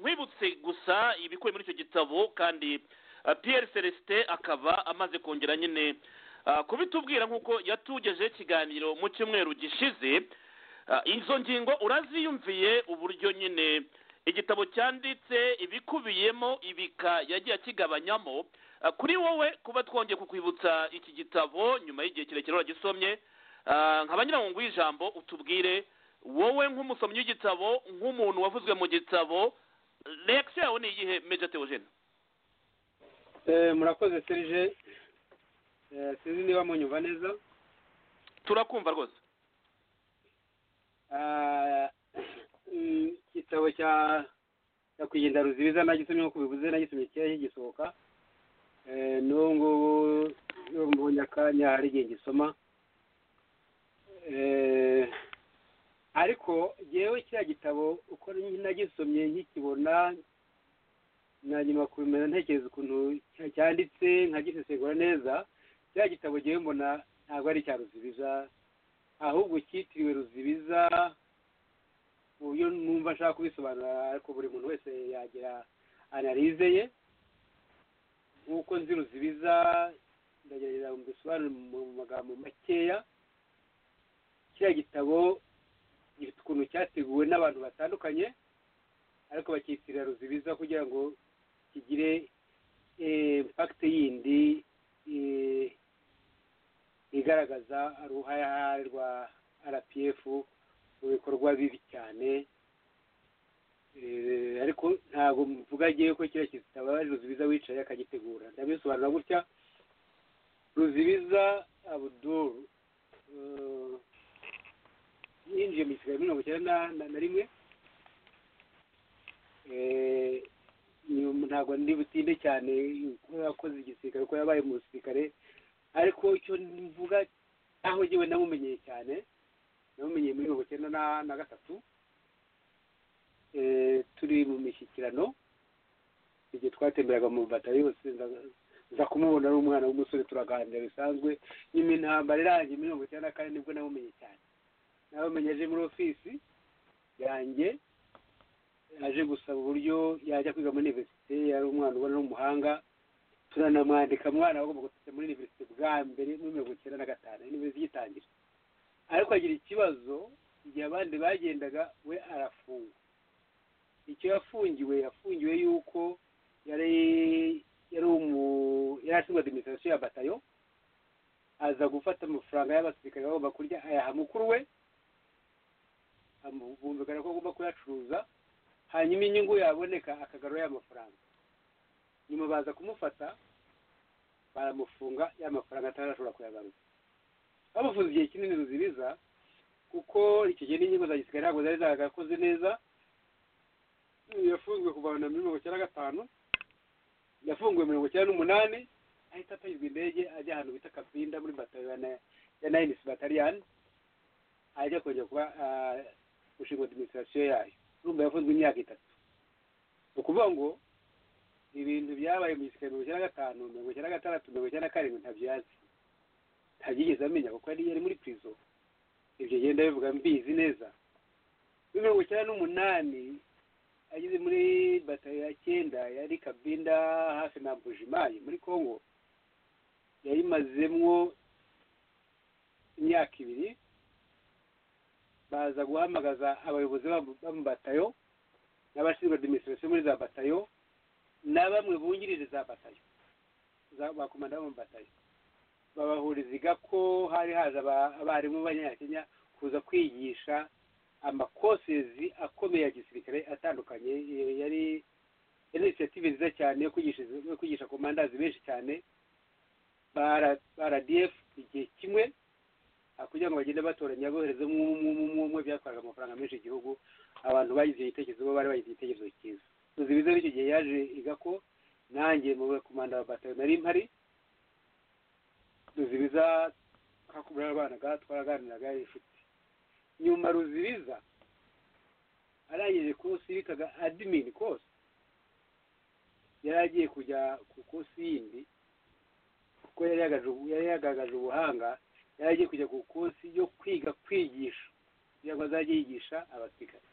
wibutse gusa ibikubiye muri icyo gitabo kandi piyeri celestin akaba amaze kongera nyine kubitubwira nk'uko yatugejeho ikiganiro mu cyumweru gishize izo ngingo uraziyumviye uburyo nyine igitabo cyanditse ibikubiyemo ibika yagiye akigabanyamo kuri wowe kuba twongeye kukwibutsa iki gitabo nyuma y'igihe kirekire wagisomye nka banyiramungu w'ijambo utubwire wowe nk'umusomyi w'igitabo nk'umuntu wavuzwe mu gitabo rekisi yawe ni iyihe meja teogene murakoze serije sinzi niba munyumva neza turakumva rwose igitabo cya nyakwirinda ruzibiza nagisomye nk'uko bivuze nagisomye kera kigisohoka n'ubu ngubu iyo mbonye akanya hari igihe gisoma ariko ngewe kiriya gitabo uko nagisomye nkikibona na nyuma kubimenya ntekereza ukuntu cyanditse nkagisesengura neza kiriya gitabo ngewe mbona ntabwo ari icya ruzibiza ahubwo cyitiriwe ruzibiza mu buryo numva ashaka kubisobanura ariko buri muntu wese yagira analize ye nk'uko nzi ruzibiza ndagerageza mbisobanure mu magambo makeya kiriya gitabo gifite ukuntu cyateguwe n'abantu batandukanye ariko bakitirira ruzibiza kugira ngo kigire impakite yindi igaragaza uruhare rwa rpf mu bikorwa bibi cyane ariko ntabwo mvuga agiye ko kiriya kitaba ari ruzibiza wicaye akagitegura ndabisobanura gutya ruzibiza abuduru yinjiye mu gisigaye mirongo icyenda na rimwe ntabwo ndi butinde cyane ko yakoze igisirikare ko yabaye mu gisirikare ariko icyo mvuga aho ngewe namumenyeye cyane namumenyeye muri mirongo icyenda na gatatu turi mu mishyikirano igihe twatemberaga mu batari yose nza kumubona ari umwana w'umusore turaganira bisanzwe nyuma intambara irangiye mirongo icyenda na kane nibwo namumenye cyane namumenye aje muri ofisi yanjye yaje gusaba uburyo yajya kwiga muri univerisite yari umwana ubona ari umuhanga turanamwandika umwana wagomba gutita muri univerisite bwa mbere muri mirongo icyenda na gatanu univerisite igitangira ariko agira ikibazo igihe abandi bagendaga we arafungwa icyo yafungiwe yafungiwe yuko yari yari umu yari ashinzwe adiminisitirasiyo ya batayo aza gufata amafaranga y'abasirikare bagomba kurya ayaha mukuru we bumvikana ko agomba kuyacuruza hanyuma inyungu yaboneka akagarura ya mafaranga nyuma baza kumufata baramufunga ya mafaranga atarashobora kuyagaruza bamufunze igihe kinini ruzibiza kuko icyo gihe n'inyungu za gisirikare ntabwo zari zarakoze neza yafunzwe kuva na mirongo icyenda na gatanu yafunguwe mirongo icyenda n'umunani ahita atagizwa indege ajya ahantu bita kapinda muri bataliyoni ya nayinisi bataliyani ajya kongera kuba gushinga adiminisitirasiyo yayo urumva yafunzwe imyaka itatu ni ukuvuga ngo ibintu byabaye mu gisirikare mirongo icyenda na gatanu mirongo icyenda na gatandatu mirongo icyenda na karindwi ntabyo yazi ntabyo yigeze amenya kuko yari yari muri pirizo ibyo ngenda bivuga mbizi neza muri mirongo icyenda n'umunani ageze muri batari ya cyenda yari kabinda hafi na bujimayi muri congo yayimazemwo imyaka ibiri baza guhamagaza abayobozi b'amabatayo n'abashinzwe adiminisitirasiyo muri za batayo na bamwe bungirije za batayo ba komanda b'amabatayo babahuriza ko hari haje abarimu b'abanyakenya kuza kwigisha amakosezi akomeye ya gisirikare atandukanye yari inisiyative nziza cyane yo kwigisha komandazi benshi cyane ba rdf igihe kimwe kugira ngo bagende batoranya boherezamo umwe byatwaraga amafaranga menshi igihugu abantu bagize igitekerezo bo bari bagize igitekerezo cyiza tuzi biza n'icyo gihe yaje iga ko nanjye mu bakomanda wa batayo nari mpari ruzibiza hakubura abanaga twaraganiraga inshuti nyuma ruzibiza arangije kosi bitaga adimini kosi yari agiye kujya ku kosi yindi kuko yari yagaragaje ubuhanga yari agiye kujya ku kosi yo kwiga kwigisha kugira ngo azajye yigisha abasirikare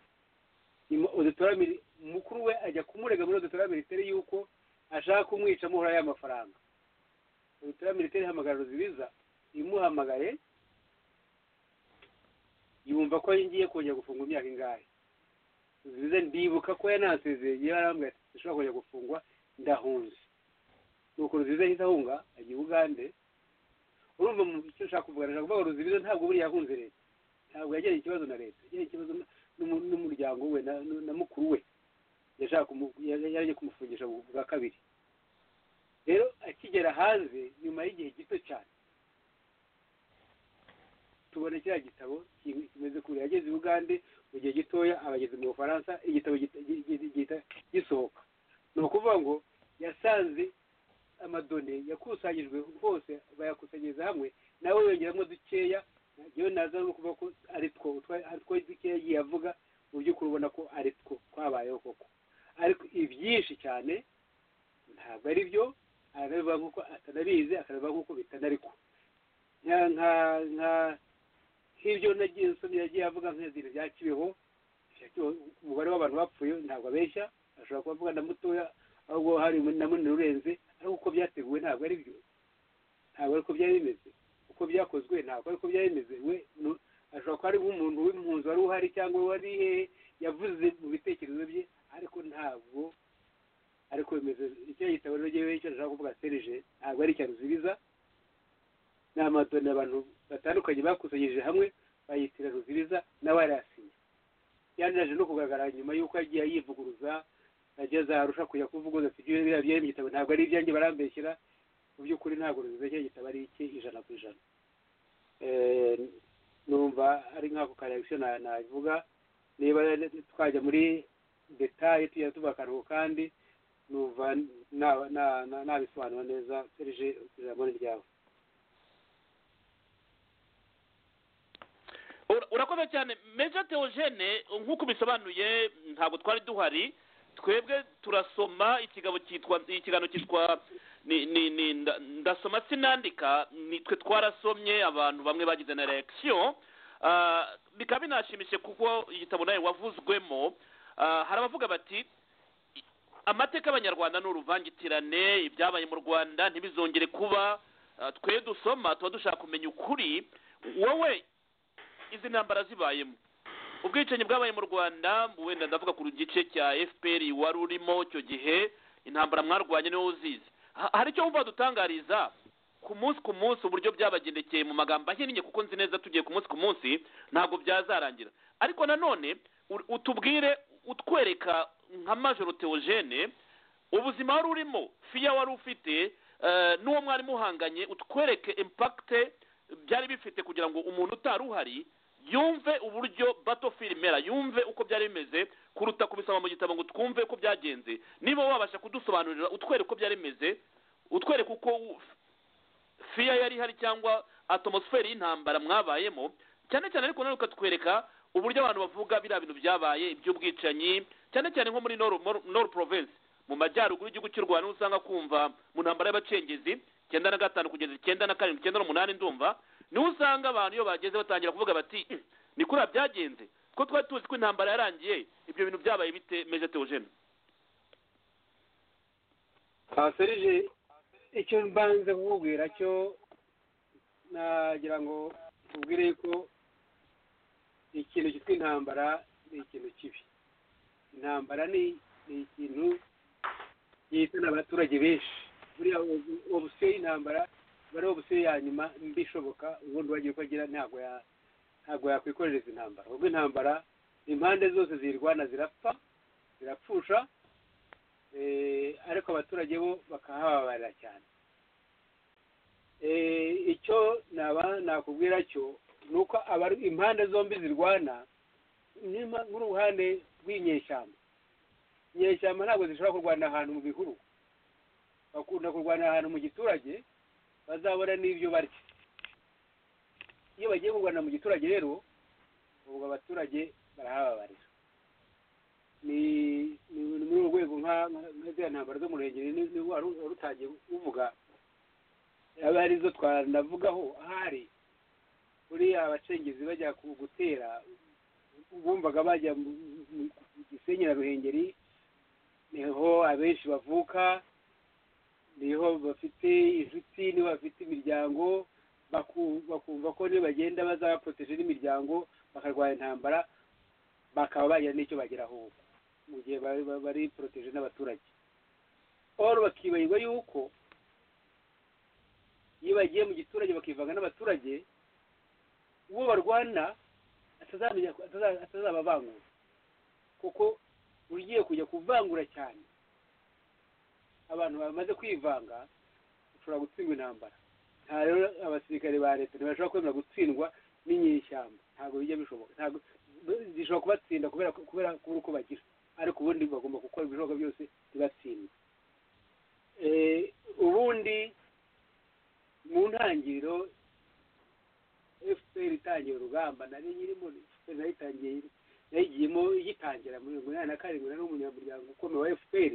odotora miri- mukuru we ajya kumurega muri odotora militeri yuko ashaka kumwica amuhora y'amafaranga odotora militeri ihamagara ruzibiza imuhamagaye yumva ko ngiye kongera gufungwa imyaka ingahe ruzibiza ndibuka ko yanasezeye igihe yarambwira ati dushobora kongera gufungwa ndahunze nuko ruzibiza ahita ahunga ajya i bugande urumva mu icyo nshaka kuvuga nshaka kuvuga ngo ruzibiza ntabwo buriya yahunze leta ntabwo yagiranye ikibazo na leta yagiranye ikibazo na- n'umu- n'umuryango we na- na na mukuru we yashaka kumu- yari yagiye kumufungisha bu- bwa kabiri rero akigera hanze nyuma y'igihe gito cyane tubona kiriya gitabo ki- kimeze kure yageze i bugande mu gihe gitoya aba ageze mu bufaransa igitabo gita- gi- gi- gihita gisohoka ni ukuvuga ngo yasanze amadone yakusanyijwe hose bayakusanyiriza hamwe nawe yongeramo dukeya yewe naza no kuvuga ko ari two utwa- ari two dukeya yagiye avuga mu by'ukuri ubona ko ari two twabayeho koko ariko ibyinshi cyane ntabwo ari byo arabivuga nk'uko atanabizi akanabivuga nk'uko bitanari ko nka nka nka nk'ibyo nagiye nsomye yagiye avuga nk'ibintu bya kibeho bya Kibeho, umubare w'abantu bapfuye ntabwo abeshya ashobora kuba avuga na mutoya ahubwo hari na munini urenze ariko uko byateguwe ntabwo ari byo ntabwo ari uko byari bimeze uko byakozwe ntabwo ari uko byari bimeze we nu- ashobora kuba ari nk'umuntu w'impunzi wari uhari cyangwa wari hehe yavuze mu bitekerezo bye ariko ntabwo ariko bimeze icyo gitabo rero ngewe icyo nshaka kuvuga serije ntabwo ari icya ruzibiza ni amadoni abantu batandukanye bakusanyirije hamwe bayitira ruzibiza nawe arayasinye yanaje no kugaragara nyuma y'uko yagiye ayivuguruza ageze arusha kujya kuvuguza ati ibyo biriya byari mu gitabo ntabwo ari ibyanjye barambeshyera mu by'ukuri ntabwo ruzibiza cya gitabo ari icye ijana ku ijana Eh, numva ari nk'ako karekisiyo navuga niba twajya muri detaye tujya tuba akaruhuko kandi numva na- na- na- nabisobanura neza serije ijambo ni ryawe Ura- urakoze cyane meja teogene nk'uko ubisobanuye ntabwo twari duhari twebwe turasoma ikigabo cyitwa ikiganiro cyitwa ni- ni- ni- nda- ndasoma sinandika nitwe twarasomye abantu bamwe bagize na reaction Ah, bikaba binashimishije kuko igitabo nawe wavuzwemo Ah, hari abavuga bati amateka y'abanyarwanda ni uruvangitirane ibyabaye mu rwanda ntibizongere kuba Ah, twe dusoma tuba dushaka kumenya ukuri wowe izi ntambara zibayemo ubwicanyi bwabaye mu rwanda wenda ndavuga ku gice cya fpr wari urimo icyo gihe intambara mwarwanye niwe uzizi Ha- hari icyo wumva dutangariza ku munsi ku munsi uburyo byabagendekeye mu magambo ahinnye kuko nzi neza tugiye ku munsi ku munsi ntabwo byazarangira ariko nanone u- utubwire utwereka nka majoro teogene ubuzima wari urimo fiya wari ufite eh, n'uwo mwari muhanganye utwereke impakite byari bifite kugira ngo umuntu utari uhari yumve uburyo battlefield imera yumve uko byari bimeze kuruta kubisoma mu gitabo ngo twumve uko byagenze niba wabasha kudusobanurira utwereka uko byari bimeze utwereka uko u- fiya yari ihari cyangwa atmosfere y'intambara mwabayemo cyane cyane ariko nanone ukatwereka uburyo abantu bavuga biriya bintu byabaye iby'ubwicanyi cyane cyane nko muri nord Nord- Nord province mu majyaruguru y'igihugu cy'u rwanda niho usanga kumva mu ntambara y'abacengezi icyenda na gatanu kugeza icyenda na karindwi icyenda n'umunani ndumva niho usanga abantu iyo bageze batangira kuvuga bati "Mm, ni kuriya byagenze kuko twari tuzi ko intambara yarangiye ibyo bintu byabaye bite meje teogene serije icyo mbanze kukubwira cyo nagira ngo ubwire ko ikintu cyitwa intambara ni ikintu kibi intambara ni ni ikintu gihitana abaturage benshi buriya ubu- obusiyo y'intambara iba ari obusiyo ya nyuma mbi ishoboka ubundi uwagira uko agira ntabwo ya- ntabwo yakwikorereza intambara ahubwo intambara impande zose ziyirwana zirapfa zirapfusha Eh, ariko abaturage bo bakahababarira cyane Eh, icyo naba nakubwira cyo ni uko abari impande zombi zirwana nyuma uruhande rw'inyeshyamba inyeshyamba ntabwo zishobora kurwana ahantu mu bihuru bakunda kurwana ahantu mu giturage bazabona n'ibyo barya iyo bagiye kurwana mu giturage rero ubwo abaturage barahababarira ni ni ni muri urwo rwego nka nka ziriya ntambaro zo mu ruhengeri ni- ni wari wari utangiye uvuga aba arizo twanavugaho ahari buriya abacengezi bajya ku- gutera bumvaga bajya mu gisenyi na ruhengeri niho abenshi bavuka niho bafite inshuti niho bafite imiryango baku- bakumva ko niyo bagenda bazabapoteje n'imiryango bakarwanya intambara bakaba bagira n'icyo bageraho ubu mu gihe bari- bari- bari poroteje n'abaturage oro bakibagirwa yuko iyo bagiye mu giturage bakivanga n'abaturage uwo barwana atazamenya ataza- atazabavangura kuko ugiye kujya kuvangura cyane abantu bamaze kwivanga ushobora gutsindwa intambara nta rero abasirikare ba leta ntibashobora kwemera gutsindwa n'inyeshyamba ntabwo bijya bishoboka ntabwo zishobora kubatsinda kubera kubera kubura uko bagira ariko ubundi bagomba gukora ibishoboka byose ntibatsinde Eh, ubundi mu ntangiriro fpr itangiye urugamba nari nyirimo fpr nayitangiye yayigiyemo igitangira mu mirongo inani na karindwi nari umunyamuryango ukomeye wa fpr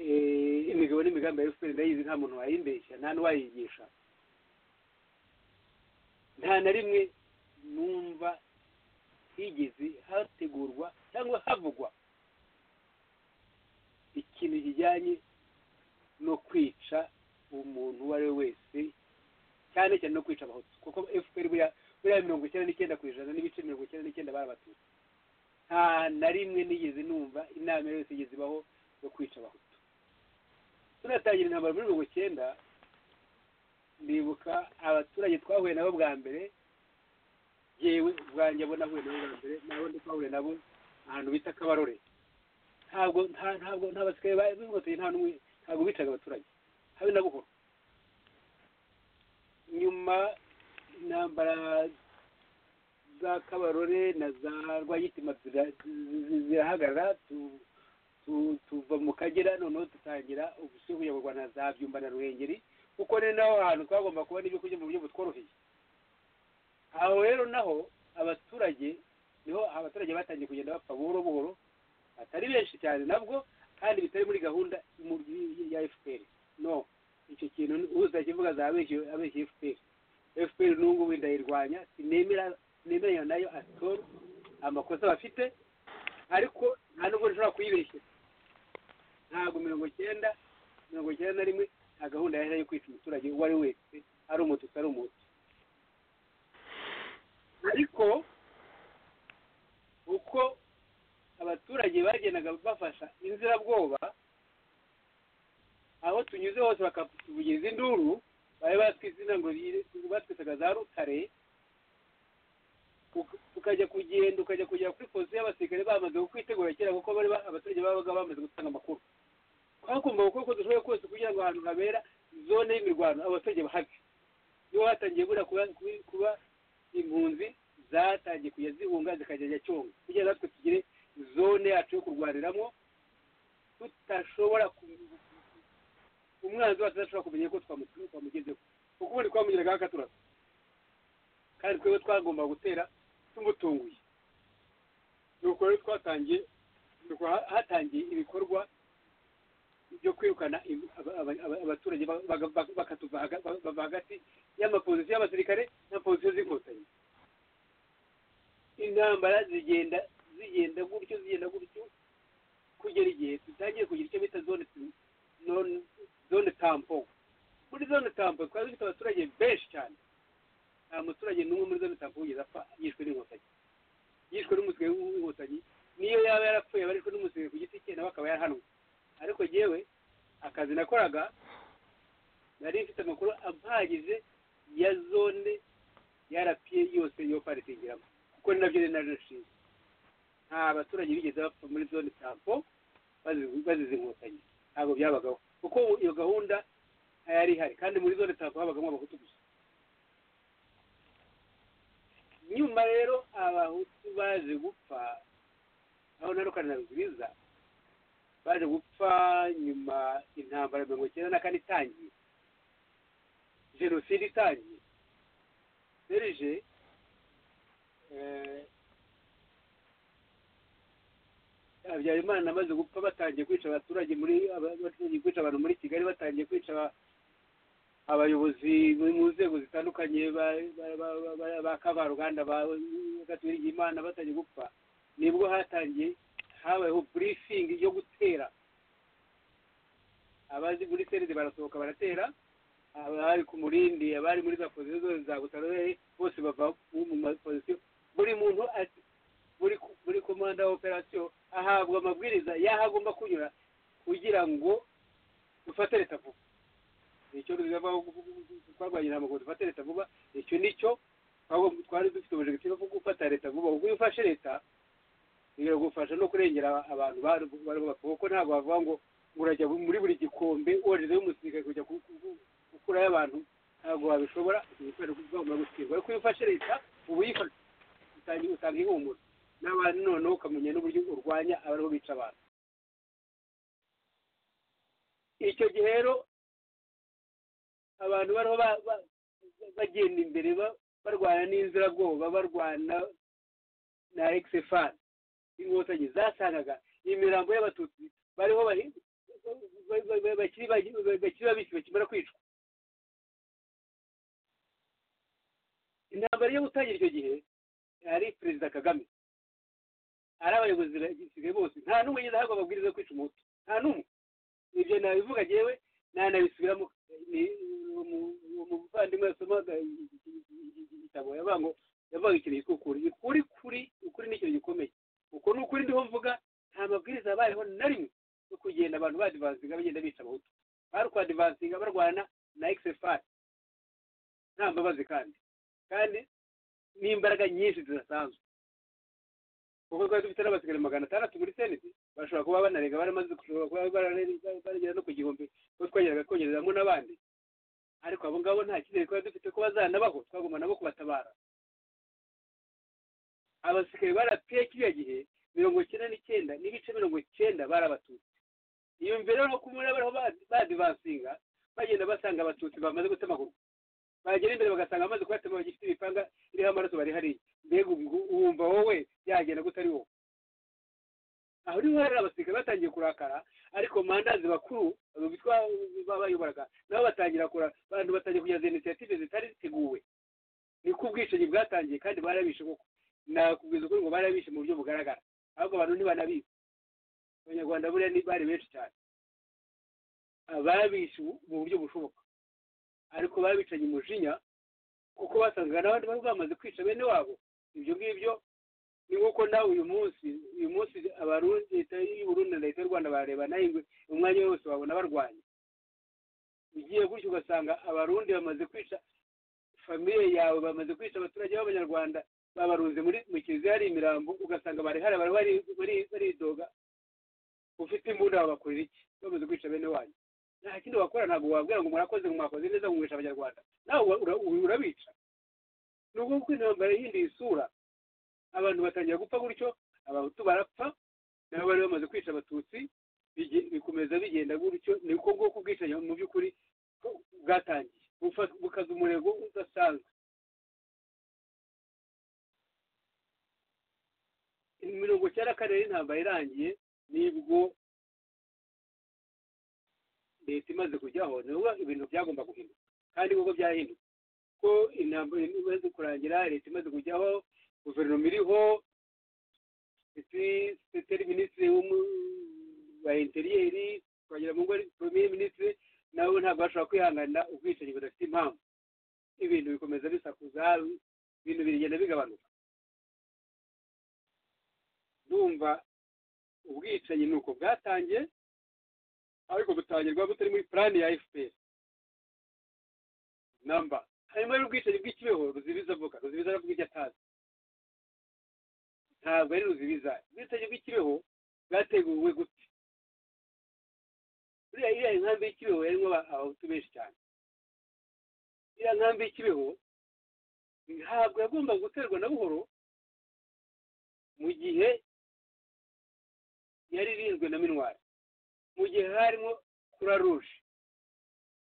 Eh, imigabo n'imigambi ya fpr ndayizi nta muntu wayimbeshya nta n'uwayigisha nta na rimwe numva higeze hategurwa cyangwa havugwa ikintu kijyanye no kwica umuntu uwo ari we wese cyane cyane no kwica abahutu kuko fpr buriya buriya mirongo icyenda n'icyenda ku ijana n'ibice mirongo icyenda n'icyenda bari abatutsi nta na rimwe nigeze numva inama yose igeze ibaho yo kwica abahutu tunatangira intambara muri mirongo icyenda ndibuka abaturage twahuye nabo bwa mbere yewe ubwanjye abo nahuye nabo bwa mbere nabo ndi twahuye nabo ahantu bita kabarore ntabwo nta ntabwo nta basigaye b'inkotanyi nta n'umwe ntabwo bicaga abaturage habe na buhoro nyuma intambara za kabarore na za rwagitima zira- zi- zirahagarara tu- tu- tuva mu kagera noneho dutangira ubusuhu ya rwanda za byumba na ruhengeri kuko ni naho hantu twagomba kubona ibyo kurya mu buryo butworoheye aho rero naho abaturage niho abaturage batangiye kugenda bapfa buhoro buhoro batari benshi cyane nabwo kandi bitari muri gahunda y'umubyi- ya fpr no icyo kintu uza kivuga zabeshye abeshye fpr fpr n'ubu ngubu ndayirwanya sinemera nemeranya nayo atoro amakosa bafite ariko nta nubwo nshobora kuyibeshyira ntabwo mirongo icyenda mirongo icyenda na rimwe nta gahunda yari yo kwica umuturage uwo ari we wese ari umututsi ari umuti ariko uko abaturage bagendaga bafasha inzirabwoba aho tunyuze hose bakatuvugiriza induru bari batwizina ngo ri- batwisaga za rutare tuk- tukajya kugenda ukajya kugera kuri polisi y'abasirikare bamaze kukwitegura kera kuko bari ba- abaturage babaga bamaze gutanga amakuru twakumva gukora uko dushoboye kose kugira ngo ahantu habera zone y'imirwano abaturage bahave niho hatangiye buriya kuba, kuba- kuba impunzi zatangiye kujya zihunga zikajya cyonga kugira natwe tugire zone yacu yo kurwaniramo tudashobora ku- umwanzi wacu adashobora kumenya ko twamu- twamugezeho kuko ubundi twamugeraga akaturasa kandi twebwe twagomba gutera tumutunguye nuko rero twatangiye nuko ha- hatangiye ibikorwa byo kwirukana im- aba- aba- aba- abaturage ba- baga- baga- bakatuva haga- ba- bava hagati y'amapozisiyo y'abasirikare na pozisiyo z'inkotanyi intambara zigenda zigenda gutyo zigenda gutyo kugera igihe dutangiye kugira icyo bita zone non- zone tampo muri zone tampo twari dufite abaturage benshi cyane nta muturage n'umwe muri zone tampo wigeze apfa yishwe n'inkotanyi yishwe n'umusirikare w'inkotanyi niyo yaba yarapfuye aba arishwe n'umusirikare ku giti cye nawe akaba yarahanwe ariko yewe akazi nakoraga nari mfite amakuru ampagije ya zone ya rapiye yose yo paritingiramo kuko ni nabyo nari narashinze nta baturage bigeze bapfa muri zone tampo bazize- bazize inkotanyi ntabwo byabagaho kuko iyo gahunda yari ihari kandi muri zone tampo habagamo abahutu gusa nyuma rero abahutu baje gupfa aho narukana na rugwiza baje gupfa nyuma intambara mirongo icyenda na kane itangiye jenoside itangiye serije eh, habyarimana amaze gupfa batangiye kwica abaturage muri aba- batangiye kwica abantu muri kigali batangiye kwica aba- abayobozi bo mu nzego zitandukanye ba- ba- ba- ba- ba- ba kavaruganda bagaturira imana batajya gupfa nibwo hatangiye habayeho burifingi yo gutera abazi muri serede barasohoka baratera abari ku murindi abari muri za pozisiyo zose za butarore bose bava mu mapozisiyo buri muntu ati buri ku- buri komanda wa operasiyo ahabwa amabwiriza y'aho agomba kunyura kugira ngo dufate leta vuba nicyo ruzaba twarwanya intambwe dufate leta vuba icyo nicyo ahubwo twari dufite ubujegiti bwo gufata leta vuba ubwo iyo ufashe leta biragufasha no kurengera abantu bari bapfa kuko ntabwo bavuga ngo ngo urajya muri buri gikombe woherezayo umusirikare kujya ku- ku- ku- gukurayo abantu ntabwo wabishobora kubera ko ugomba gusirwa ariko iyo ufashe leta uba uyifashe utangiye usanga ihumura n'abantu noneho ukamenya n'uburyo urwanya abariho bica abantu icyo gihe rero abantu bariho ba- ba- bagenda imbere ba- barwana n'inzirabwoba barwana na ekisefani inkotanyi zasangaga imirambo y'abatutsi bariho bari- ba- ba- ba- bakiri bagi- bakiri babisi bakimara kwicwa intambara yo gutangira icyo gihe ari perezida kagame ari abayobozi basigaye bose nta n'umwe nyine ahabwa amabwiriza yo kwica umuhutu nta n'umwe ibyo nabivuga yewe nanabisubiramo ni- umu- umuvandimwe yasomaga igitabo yavuga ngo yavuga ikintu cyitwa ukuri ukuri kuri ukuri ni ikintu gikomeye uko ni ukuri ndiho mvuga nta mabwiriza yabayeho na rimwe yo kugenda abantu badivansinga bagenda bica abahutu bari kwadivansinga barwana na xfr nta mbabazi kandi kandi n'imbaraga nyinshi zidasanzwe kuko twari dufite n'abasigaye magana atandatu muri seneti bashobora kuba banarega baramaze gushobora kuba barare- baragera no ku gihumbi kuko twageraga kongereza hamwe n'abandi ariko abo ngabo nta cyizere twari dufite ko bazanabaho twagomba nabo kubatabara abasigaye barapfuye kiriya gihe mirongo icyenda n'icyenda n'ibice mirongo icyenda barabatutsi iyo mbere rero ko muri bariho ba- badivansinga bagenda basanga abatutsi bamaze gutemagurwa bagera imbere bagasanga bamaze kubatema bagifite imipanga iriho amaraso bari hariya mbega ubwo- wumva wowe yagenda gutari wowe aho niho hari abasirikare batangiye kurakara ariko mandazi bakuru abo bitwa babayoboraga nabo batangira kura abantu batangiye kugeza initiative zitari ziteguwe niko ubwishingi bwatangiye kandi barabishe koko nakubwiza ukuri ngo barabishe mu buryo bugaragara ahubwo abantu ntibanabizi abanyarwanda buriya ni bari benshi cyane ababishe mu buryo bushoboka ariko babicanye umujinya kuko basangaga n'abandi bari bamaze kwica bene wabo ibyo ngibyo ni nk'uko nawe uyu munsi uyu munsi abarundi leta y'uburundi na leta y'u rwanda barareba nawe ingwe umwanya wose wabona barwanya ugiye gutyo ugasanga abarundi bamaze kwica famiye yawe bamaze kwica abaturage b'abanyarwanda babarunze muri mu kiliziya hari imirambo ugasanga bari hari bari bari- baridoga ufite imbunda babakorera iki bamaze kwica bene wanyu nta kindi wakora ntabwo wabwira ngo murakoze ngo mwakoze neza ngo mwishe abanyarwanda nawe ura- ura- urabica ni ukuvuga ko intambara yihinduye isura abantu batangira gupfa gutyo abahutu barapfa nabo bari bamaze kwica abatutsi bige- bikomeza bigenda gutyo niko bwoko bwicanyi mu by'ukuri ko- bwatangiye bufa- bukaza umurego udasanzwe mirongo icyenda na kane rero intambara irangiye nibwo leta imaze kujyaho nibwo ibintu byagomba guhinduka kandi kuko byahinduka ko intambara imaze kurangira leta imaze kujyaho guverinoma iriho sekiteri minisitiri wa interiyeri twagera mu ngo ari premier minisitiri nabo ntabwo bashobora kwihanganira ubwicanyi budafite impamvu ibintu bikomeza bisakuza ibintu birigenda bigabanuka ndumva ubwicanyi ni uko bwatangiye ariko butangirwa butari muri purani ya fpr namba hanyuma y'ubwicanyi bw'ikibeho ruzibiza avuga ruzibiza aravuga ibyo atazi ntabwo ari ruzibiza ubwicanyi bw'ikibeho bwateguwe gute buriya iriya inkambi y'ikibeho yarimo aba- abahutu benshi cyane iriya nkambi y'ikibeho ntabwo yagombaga guterwa na buhoro mu gihe yari irinzwe na minwari mu gihe harimo kura ruje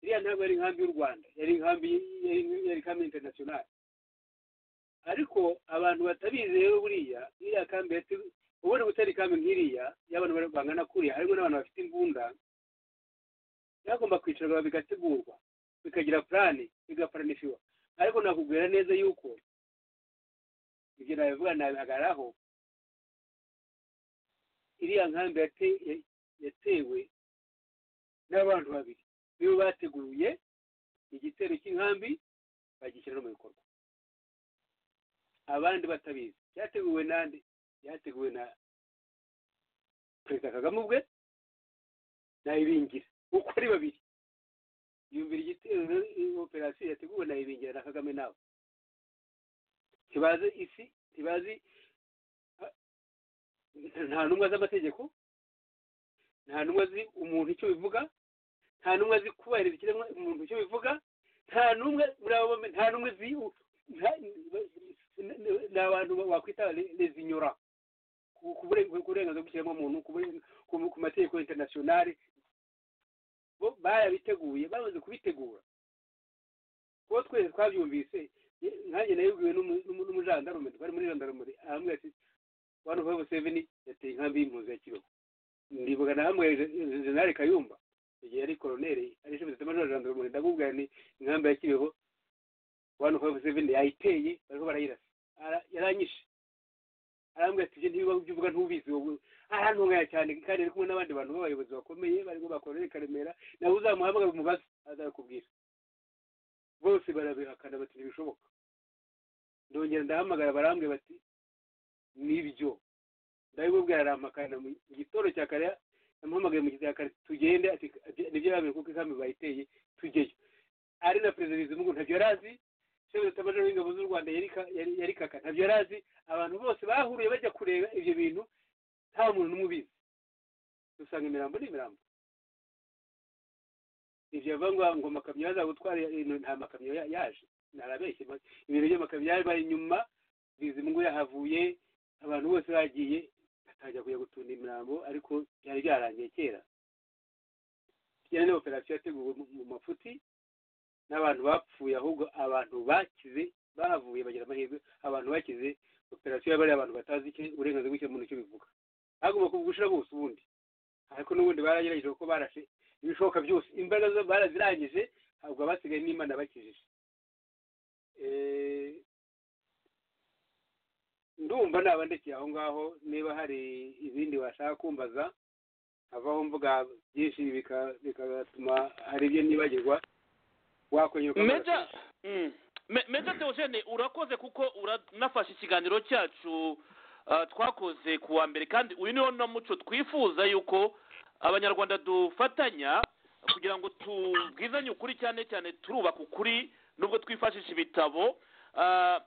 iriya ntabwo yari inkambi y'u rwanda yari inkambi yari- yari kambi interinasiyonari ariko abantu batabizi rero buriya iriya kambi yati- ubundi gutera ikambi nk'iriya y'abantu bari- bangana kuriya harimo n'abantu bafite imbunda byagomba kwicarwa bigategurwa bikagira purani bigaparanifiwa ariko nakubwira neza yuko ibyo nabivuga nabihagararaho iriya nkambi yate- ya- yatewe n'abantu babiri nibo bateguye igitero cy'inkambi bagishyira no mu bikorwa abandi batabizi cyateguwe nande cyateguwe na perezida kagame ubwe na ibingira uko ari babiri yumvira igitero operasiyo yateguwe na ibingira na kagame nawe ntibazi isi ntibazi ah, nta ntumwa z'amategeko nta ntumwa zi umuntu icyo bivuga nta ntumwa zi kubahiriza ikiremwa umuntu icyo bivuga nta n'umwe muri abo bombi nta n'umwe zi nta- ni abantu wakwita rezinyora ku bure- ku burenganzira bw'ikiremwamuntu ku bure- ku- ku mategeko interinasiyonari bo barabiteguye bamaze kubitegura kuko twese twabyumvise ye- nkanjye nayibwiwe n'umu- n'umu- n'umujandarume twari muri jandarume arambwira ati wani fayive seveni yateye inkambi y'impunzi ya kibeho ndibuka nahamwere jenali kayumba igihe yari koroneri ari ishami zitemajoro jandarume ndamubwira ni inkambi ya kibeho wani fayive seveni yayiteye bariho barayirasa Ara- yaranyishe arambwira ati ibyo ntibiba ibyo uvuga ntubizi wowe arantunganya cyane kandi ari kumwe n'abandi bantu b'abayobozi bakomeye barimo bakorere karemera nawe uzamuhamagara umubaze azabikubwira bose barabihakana bati ntibishoboka ndongera ndahamagara barambwira bati nibyo ndabibubwira arampakana mu gitoro cya kare yamuhamagaye mu gihe cya kare tugende ati ati- nibyo yababwira kuko inkambi bayiteye tujyeyo ari na perezida bizimungu ntabyo yari azi shefu rutamajoro w'ingabo z'u rwanda yari ka- yari- yari kaka ntabyo yari azi abantu bose bahuruye bajya kureba ibyo bintu nta muntu n'umwe ubizi dusanga imirambo ni imirambo ibyo bivuga ngo ngo amakamyo azagutwara ino nta makamyo ya- yaje narabeshye ma- ibintu by'amakamyo yaje bari inyuma bizimungu yahavuye abantu bose bagiye batajya kujya gutunda imirambo ariko byari byarangiye kera byari na operasiyo yateguwe mu- mu mafuti n'abantu bapfuye ahubwo abantu bakize bahavuye bagira amahirwe abantu bakize operasiyo y'abari abantu batazi icyo uburenganzira bw'ikiremwamuntu icyo bivuga hagomba kuvuga ushirabose ubundi ariko n'ubundi baragerageje kuko barashe ibishoboka byose imbaraga zo barazirangije ntabwo abasigaye n'imana bakijije Eh, ndumva nabandekeye aho ngaho niba hari ibindi washaka kumbaza havaho mvuga byinshi bika- bigatuma hari ibyo nibagirwa wakwenyuka meja mm, Me- meja teogene urakoze kuko uranafashe ikiganiro cyacu ah, twakoze ku wa mbere kandi uyu niwo na muco twifuza yuko abanyarwanda dufatanya kugira ngo tubwizanye ukuri cyane cyane turubaka ukuri nubwo twifashisha ibitabo Ah,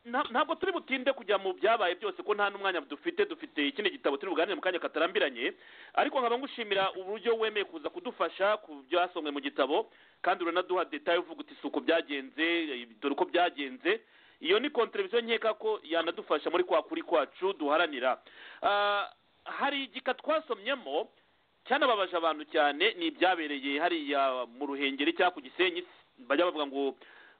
nta- ntabwo turi butinde kujya mu byabaye byose ko nta n'umwanya dufite dufite ikindi gitabo turi buganire mu kanya katarambiranye ariko nkaba ngushimira uburyo wemeye kuza kudufasha ku byasomwe mu gitabo kandi uranaduha detaye uvuga uti si uko byagenze eh, dore uko byagenze iyo ni kontereviziyo nkeka ko yanadufasha muri kwa kuri kwacu duharanira Ah, hari igika twasomyemo cyanababaje abantu cyane ni ibyabereye hariya mu ruhengeri cyangwa ku gisenyi bajya bavuga ngo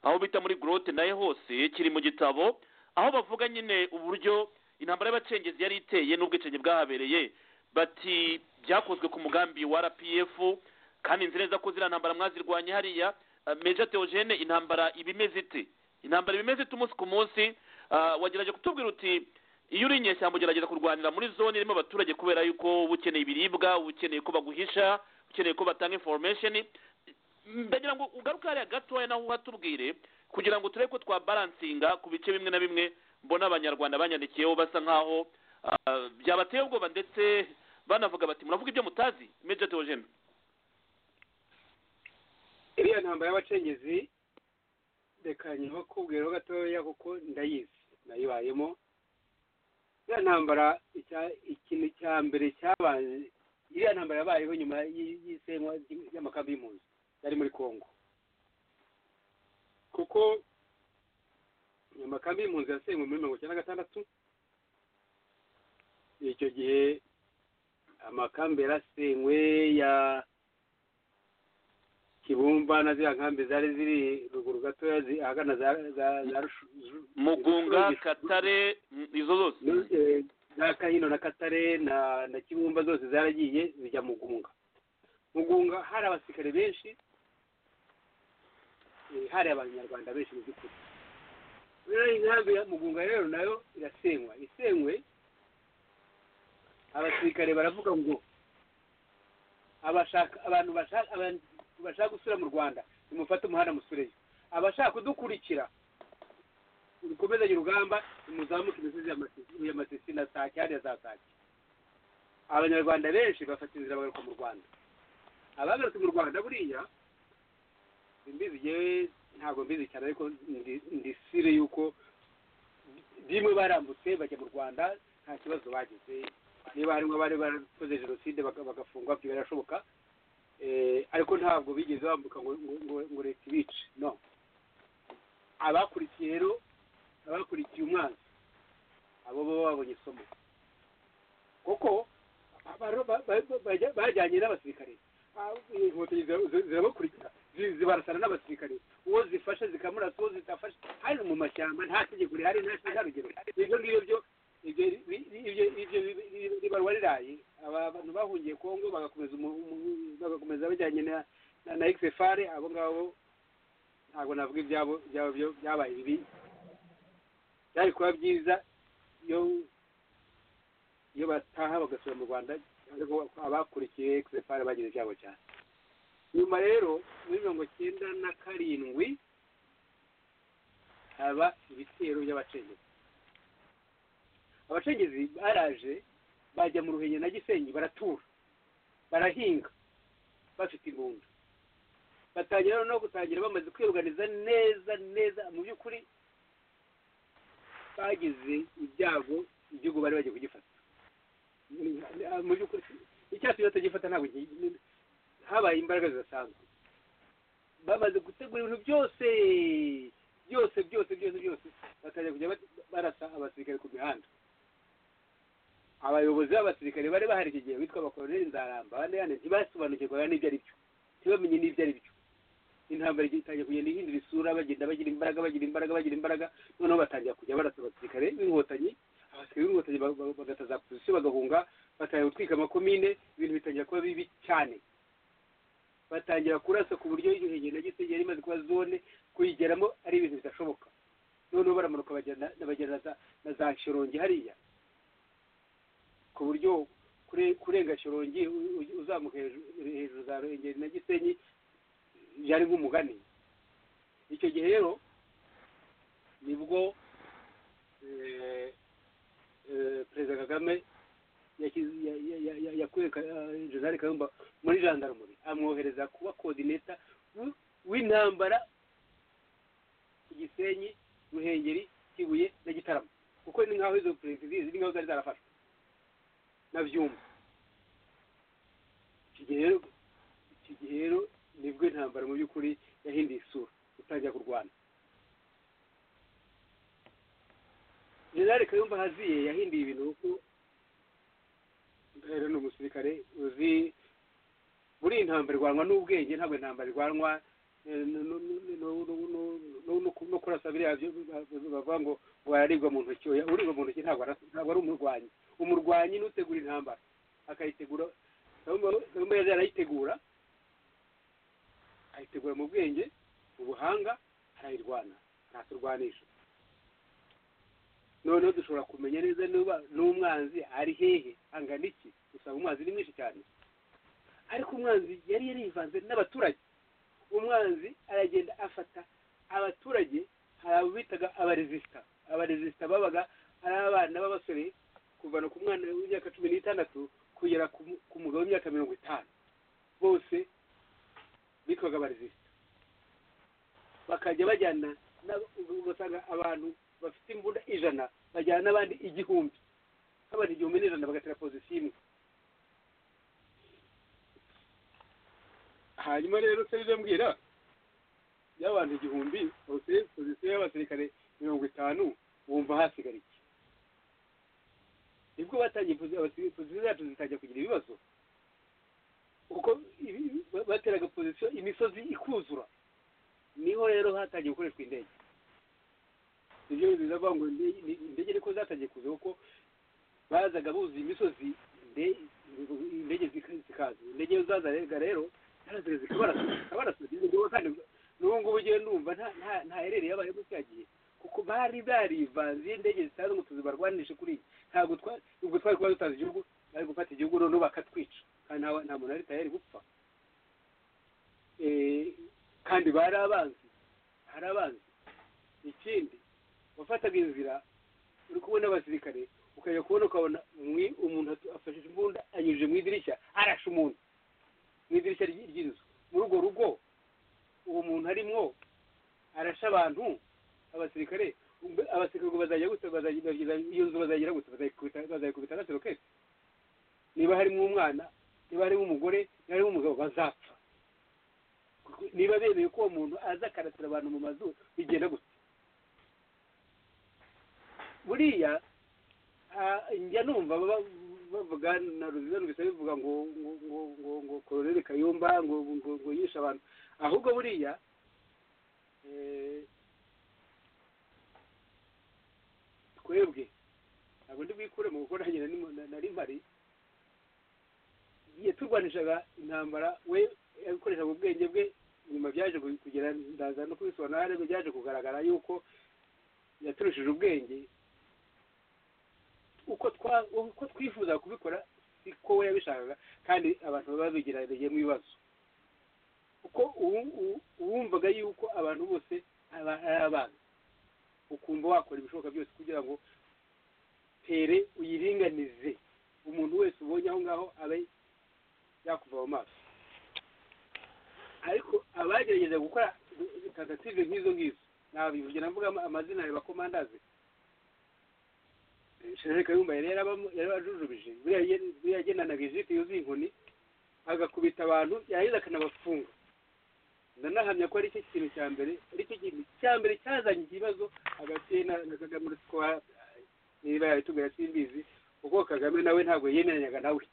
aho bita muri gorote nayo hose kiri mu gitabo aho bavuga nyine uburyo intambara y'abacengezi yari iteye n'ubwicanyi bwahabereye bati byakozwe ku mugambi wa rpf kandi nzi neza ko ziriya ntambara mwazirwanye hariya Eh, meja teogene intambara iba imeze ite intambara iba imeze ite umunsi ku munsi Ah, wagerageje kutubwira uti iyo uri inyeshyamba ugerageza kurwanira muri zone irimo abaturage kubera yuko uba ukeneye ibiribwa uba ukeneye ko baguhisha ukeneye ko batanga information ndagira ngo ugaruke hariya gatoya naho uhatubwire kugira ngo turebe ko twabaransinga ku bice bimwe na bimwe mbona abanyarwanda banyandikiyeho basa nkaho ah, byabateye ubwoba ndetse banavuga bati muravuga ibyo mutazi meja teogene iriya ntambara y'abacengezi reka kubwiraho gatoya kuko ndayizi nayibayemo iriya ntambara icya- ikintu cya mbere cyabanje iriya ntambara yabayeho nyuma y'i- y'isenywa ry'i- ry'amakambi y'impunzi yari muri congo kuko amakambi y'impunzi yasenywe muri mirongo icyenda na gatandatu icyo gihe amakambi yarasenywe ya kibumba na ziriya nkambi zari ziri ruguru gatoya zi- ahagana za za- za Rushu- Ru- mugunga Rushu- katare mm, izo zose Ru- eh, za kahino na katare na na kibumba zose zaragiye zijya mugunga mugunga hari abasirikare benshi eh, hari abanyarwanda benshi mu by'ukuri rero inkambi ya mugunga rero nayo irasenywa isenywe abasirikare baravuga ngo abashaka abantu bashaka abantu bashaka gusura mu rwanda nimufate umuhanda musureyo abashaka kudukurikira mukomezanye urugamba muzamuke imisozi ya Mati- ya matisi na sake hariya za sake abanyarwanda benshi bafata inzira bagaruka mu rwanda abagarutse mu rwanda buriya imbizi yewe ntabwo mbizi cyane ariko ndi- ndi sire yuko bimwe barambutse bajya mu rwanda nta kibazo bagize niba harimo abari barakoze jenoside baga- bagafungwa byo birashoboka Eh, ariko ntabwo bigeze bambuka ngo- ngo- ngo- ngo leta ibice no abakurikiye rero abakurikiye umwanzi abo bo babonye isomo kuko aba- ba- ba- bajya- bajyanye n'abasirikare Ah, inkotanyi zira- zira- zirabakurikira zi- zibarasana n'abasirikare uwo zifashe zikamurasa uwo zidafashe hano mu mashyamba nta tegeko rihari nta nta rugero ibyo ngibyo byo ibyo bi- bi- ibyo- ibyo bi- bi- ribarwa riraye aba bantu bahungiye kongo bagakomeza umu- umu- bagakomeza bajyanye na na- na xfr abo ngabo ntabwo navuga ibyabo byabo byo byabaye bibi byari kuba byiza iyo iyo bataha bagasura mu rwanda ariko abakurikiye xfr bagize ibyabo cyane nyuma rero muri mirongo cyenda na karindwi haba ibitero by'abacengezi abacengezi baraje bajya mu ruhenya na gisenyi baratura barahinga bafite imbunda batangira rero no gutangira bamaze kwiruganiza neza neza mu by'ukuri bagize ibyago igihugu bari bagiye kugifata mu by'ukuri icyatsi batagifata ntabwo gi- habaye imbaraga zidasanzwe bamaze gutegura ibintu byose byose byose byose byose bakajya kujya bat- barasa abasirikare ku mihanda abayobozi b'abasirikare bari bahari icyo gihe bitwa abakoroneli nzaramba abandi yandi ntibasobanukirwaga n'ibyo ari byo ntibamenye n'ibyo ari byo intambara igiye itangiye kugenda ihindura isura bagenda bagira imbaraga bagira imbaraga bagira imbaraga noneho batangira kujya barasa abasirikare b'inkotanyi abasirikare b'inkotanyi ba- ba- bagataza pozisiyo bagahunga batangira gutwika amakomine ibintu bitangira kuba bibi cyane batangira kurasa ku buryo iryo hegera na gisege yari imaze kuba zone kuyigeramo ari ibintu bidashoboka noneho baramanuka bagenda bagenda na za- na za shorongi hariya ku buryo kure- kurenga shorongi u- u- uzamuka hejuru hejuru za ruhengeri na gisenyi byari nk'umugani icyo gihe rero nibwo eh, eh, perezida kagame yashyize- ya- ya- ya- ya- yakuye Ka- eh, jenerali kayumba muri jandarumuri amwohereza kuba kodineta w- w'intambara ku gisenyi ruhengeri kibuye na gitarama kuko ni nk'aho izo perezida ziri nk'aho zari zarafashwe na byumba iki gihe rero iki gihe rero nibwo intambara mu by'ukuri yahinduye isura utangira kurwana jenerali kayumba haziye yahinduye ibintu kuko rero ni umusirikare uzi buriya intambara irwanwa n'ubwenge ntabwo intambara irwanwa eh, no- no- no- no- no- no- no- no- no kurasa biriya byo- bavuga ngo ngo araribwa mu ntoki oya uribwa mu ntoki ntabwo arasa- ntabwo ari umurwanyi umurwanyi n'utegura intambara akayitegura Kayumba- kayumba yari arayitegura ayitegura mu bwenge mu buhanga arayirwana araturwanisha noneho dushobora kumenya neza niba n'umwanzi ari hehe angana iki usanga umwanzi ni mwinshi cyane ariko umwanzi yari yarivanze n'abaturage umwanzi aragenda afata abaturage hari abo bitaga abarezisita abarezisita babaga ari abana b'abasore kuvana ku mwana w'imyaka cumi n'itandatu kugera ku mu- ku mugabo w'imyaka mirongo itanu bose bitwaga abarezisita bakajya bajyana n'ab- ugasanga abantu bafite imbunda ijana bajyana n'abandi igihumbi nk'abantu igihumbi n'ijana bagatera pozisiyo imwe hanyuma rero se birambwira y'abantu igihumbi bose pozisiyo y'abasirikare mirongo itanu wumva hasigara iki nibwo batangiye posi- abasirikare- pozisiyo zacu zitangira kugira ibibazo kuko ibi- ba- bateraga pozisiyo imisozi ikuzura niho rero hatangiye gukoreshwa indege ibyo bizavuga ngo indege ni- indege ariko zatangiye kuza kuko bazaga buzuye imisozi inde- indege zika- zikaza indege iyo zazaga rero zikabarasa zikabarasa kandi n'ubu ngubu ugenda numva ntaherereye abaye yagiye kuko bari barivanze iyo indege zisanzwe ngo tuzibarwanishe kuri iyi ntabwo twari ubwo twari kuba dutanze igihugu bari gufata igihugu noneho bakatwica kandi nta nta muntu wari tayari gupfa kandi bari abanzi hari abanzi ikindi wafataga inzira uri kubona abasirikare ukajya kubona ukabona umuntu afashe imbunda anyujije mu idirishya arashe umuntu mu idirishya ry'inzu muri urwo rugo uwo muntu arimo arashe abantu abasirikare abasirikare bazajya gutya iyo nzu bazagira gutya bazayikubita gatero kese niba harimo umwana niba harimo umugore niba harimo umugabo bazapfa niba bemeye ko uwo muntu aza akaratira abantu mu mazu bigenda gusa buriya njya numva bavuga na ruziza numvise bivuga ngo ngo ngo ngo ngo kororere kayumba ngo ngo ngo yishe abantu ahubwo buriya twebwe ntabwo ndi bwikuremo kuko nanjye nari mpari yaturwanishaga intambara we yakoreshaga ubwenge bwe nyuma byaje kugera ndaza no kubisobanura ariko byaje kugaragara yuko yaturushije ubwenge uko twifuza kubikora siko we yabishakaga kandi abantu baba begeragejemo ibibazo kuko uwumvaga yuko abantu bose ari abana ukumva wakora ibishoboka byose kugira ngo tere uyiringanize umuntu wese ubonye aho ngaho abe yakuva mu maso ariko abagerageza gukora tentative nk'izo ngizo ntabwo navuga amazina ya bakomandazi sherere kayumba yari yarabajujubije buriya agendanaga ijiti yuzuye inkoni agakubita abantu yarangiza akanabafunga ndanahamya ko ari cyo kintu cya mbere ari cyo kintu cya mbere cyazanye ikibazo hagati ye na kagame uretse ko niba yabitubwira simbizi kuko kagame nawe ntabwo yemeranyaga nawe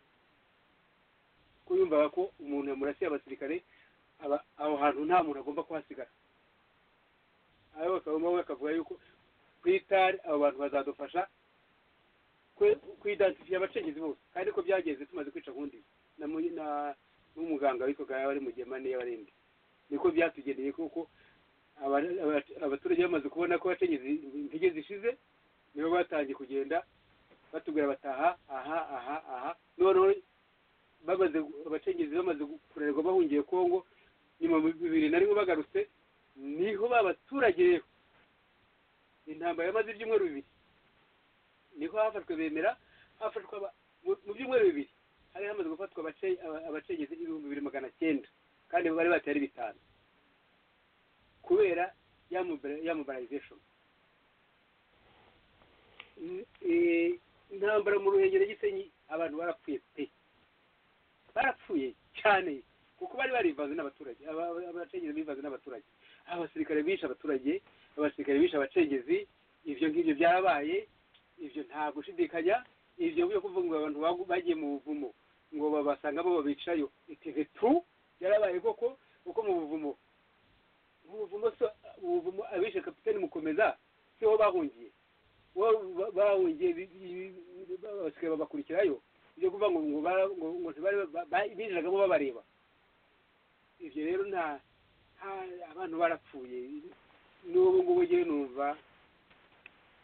kuko yumvaga ko umuntu yamurasiye abasirikare aho hantu nta muntu agomba kuhasigara aho bakaba bakavuga yuko ku itari abo bantu bazadufasha kwidansifiye abacengezi bose kandi ko byagenze tumaze kwica nkundi n'umuganga witwaga yaba ari mu gihe mane y'abarindi niko byatugendeye kuko abaturage bamaze kubona ko abacengezi intege zishize nibo batangiye kugenda batubwira bataha aha aha aha noneho bamaze abacengezi bamaze kurerwa bahungiye kongo nyuma bibiri na rimwe bagarutse niho babaturage rero intambara yamaze ibyumweru bibiri niho hafashwe bemera hafashwe mu byumweru bibiri hari hamaze gufatwa abacengezi ibihumbi bibiri magana cyenda kandi bari batari bitanu kubera ya mobilization intambara mu ruhengeri gisenyi abantu barapfuye pe barapfuye cyane kuko bari barivanze n'abaturage abacengezi bivanze n'abaturage abasirikare bishe abaturage abasirikare bishe abacengezi ibyo ngibyo byabaye ibyo nta gushidikanya ibyo byo kuvuga ngo abantu bagiye mu buvumo ngo babasanga bo babicayo iteze tu yarabaye koko kuko mu buvumo mu buvumo mu buvumo abishe kapitani mukomeza siho bahungiye bahungiye abasirikare babakurikirayo ibyo kuvuga ngo ngo binjiragamo babareba ibyo rero nta abantu barapfuye n'ubu ngubu ngewe numva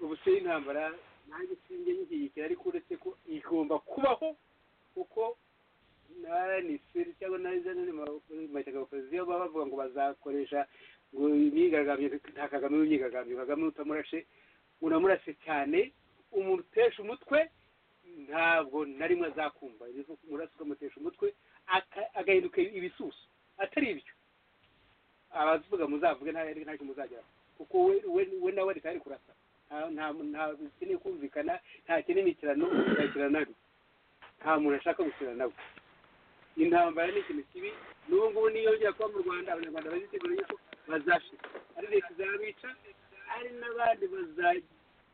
ubuse y'intambara nanjye sinjye nyigiyikira ariko uretse ko igomba kubaho kuko na rnc cyangwa na mayitaga opozisiyo baba bavuga ngo bazakoresha ngo imyigaragambyo nta kagame w'imyigaragambyo kagame utamurashe uramurase cyane umuntu utesha umutwe ntabwo na rimwe azakumva umurasi ukamutesha umutwe agahinduka ibisusu atari ibyo abavuga muzavuge ntacyo muzageraho kuko we nawe leta yari kurasa ntakeneye kumvikana ntakeneye imikirano ntakirana nabi nta muntu ashaka gukina nawe intambara ni ikintu kibi n'ubu ngubu niyongera kuba mu rwanda abanyarwanda bazitegura yuko bazashira ari leta izabica ari n'abandi bazajya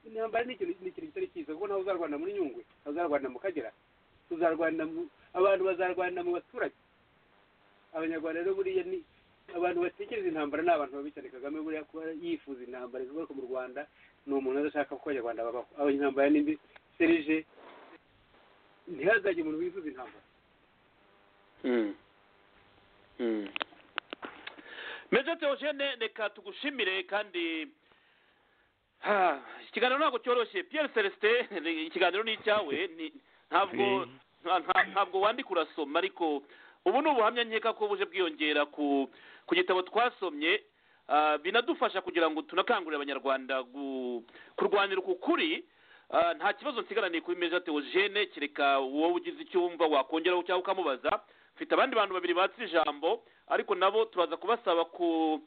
intambara ni ikintu kitari cyiza kuko nawe uzarwanda muri nyungwe nawe uzarwanda mu kagera uzarwanda abantu bazarwanda mu baturage abanyarwanda rero buriya ni abantu batekereza intambara ni abantu babi cyane kagame buriya kuba yifuza intambara zigaruka mu rwanda ni umuntu udashaka ko abanyarwanda babaho abanyarwanda n'indi serije ntihazajye umuntu wifuza intambara meje teogene reka tugushimire kandi ha, ikiganiro ntabwo cyoroshye piyeri celestin ni- ikiganiro ni icyawe ni- ntabwo nta- nta- ntabwo wandika urasoma ariko ubu ni ubuhamya nkeka ko buje bwiyongera ku ku gitabo twasomye ah, binadufasha kugira ngo tunakangurire abanyarwanda gu- kurwanira uku kuri Ah, nta kibazo nsigaraniye kuri meza teogene kereka wowe ugize icyo wumva wakongeraho cyangwa ukamubaza mfite abandi bantu babiri batse ijambo ariko nabo turaza kubasaba ku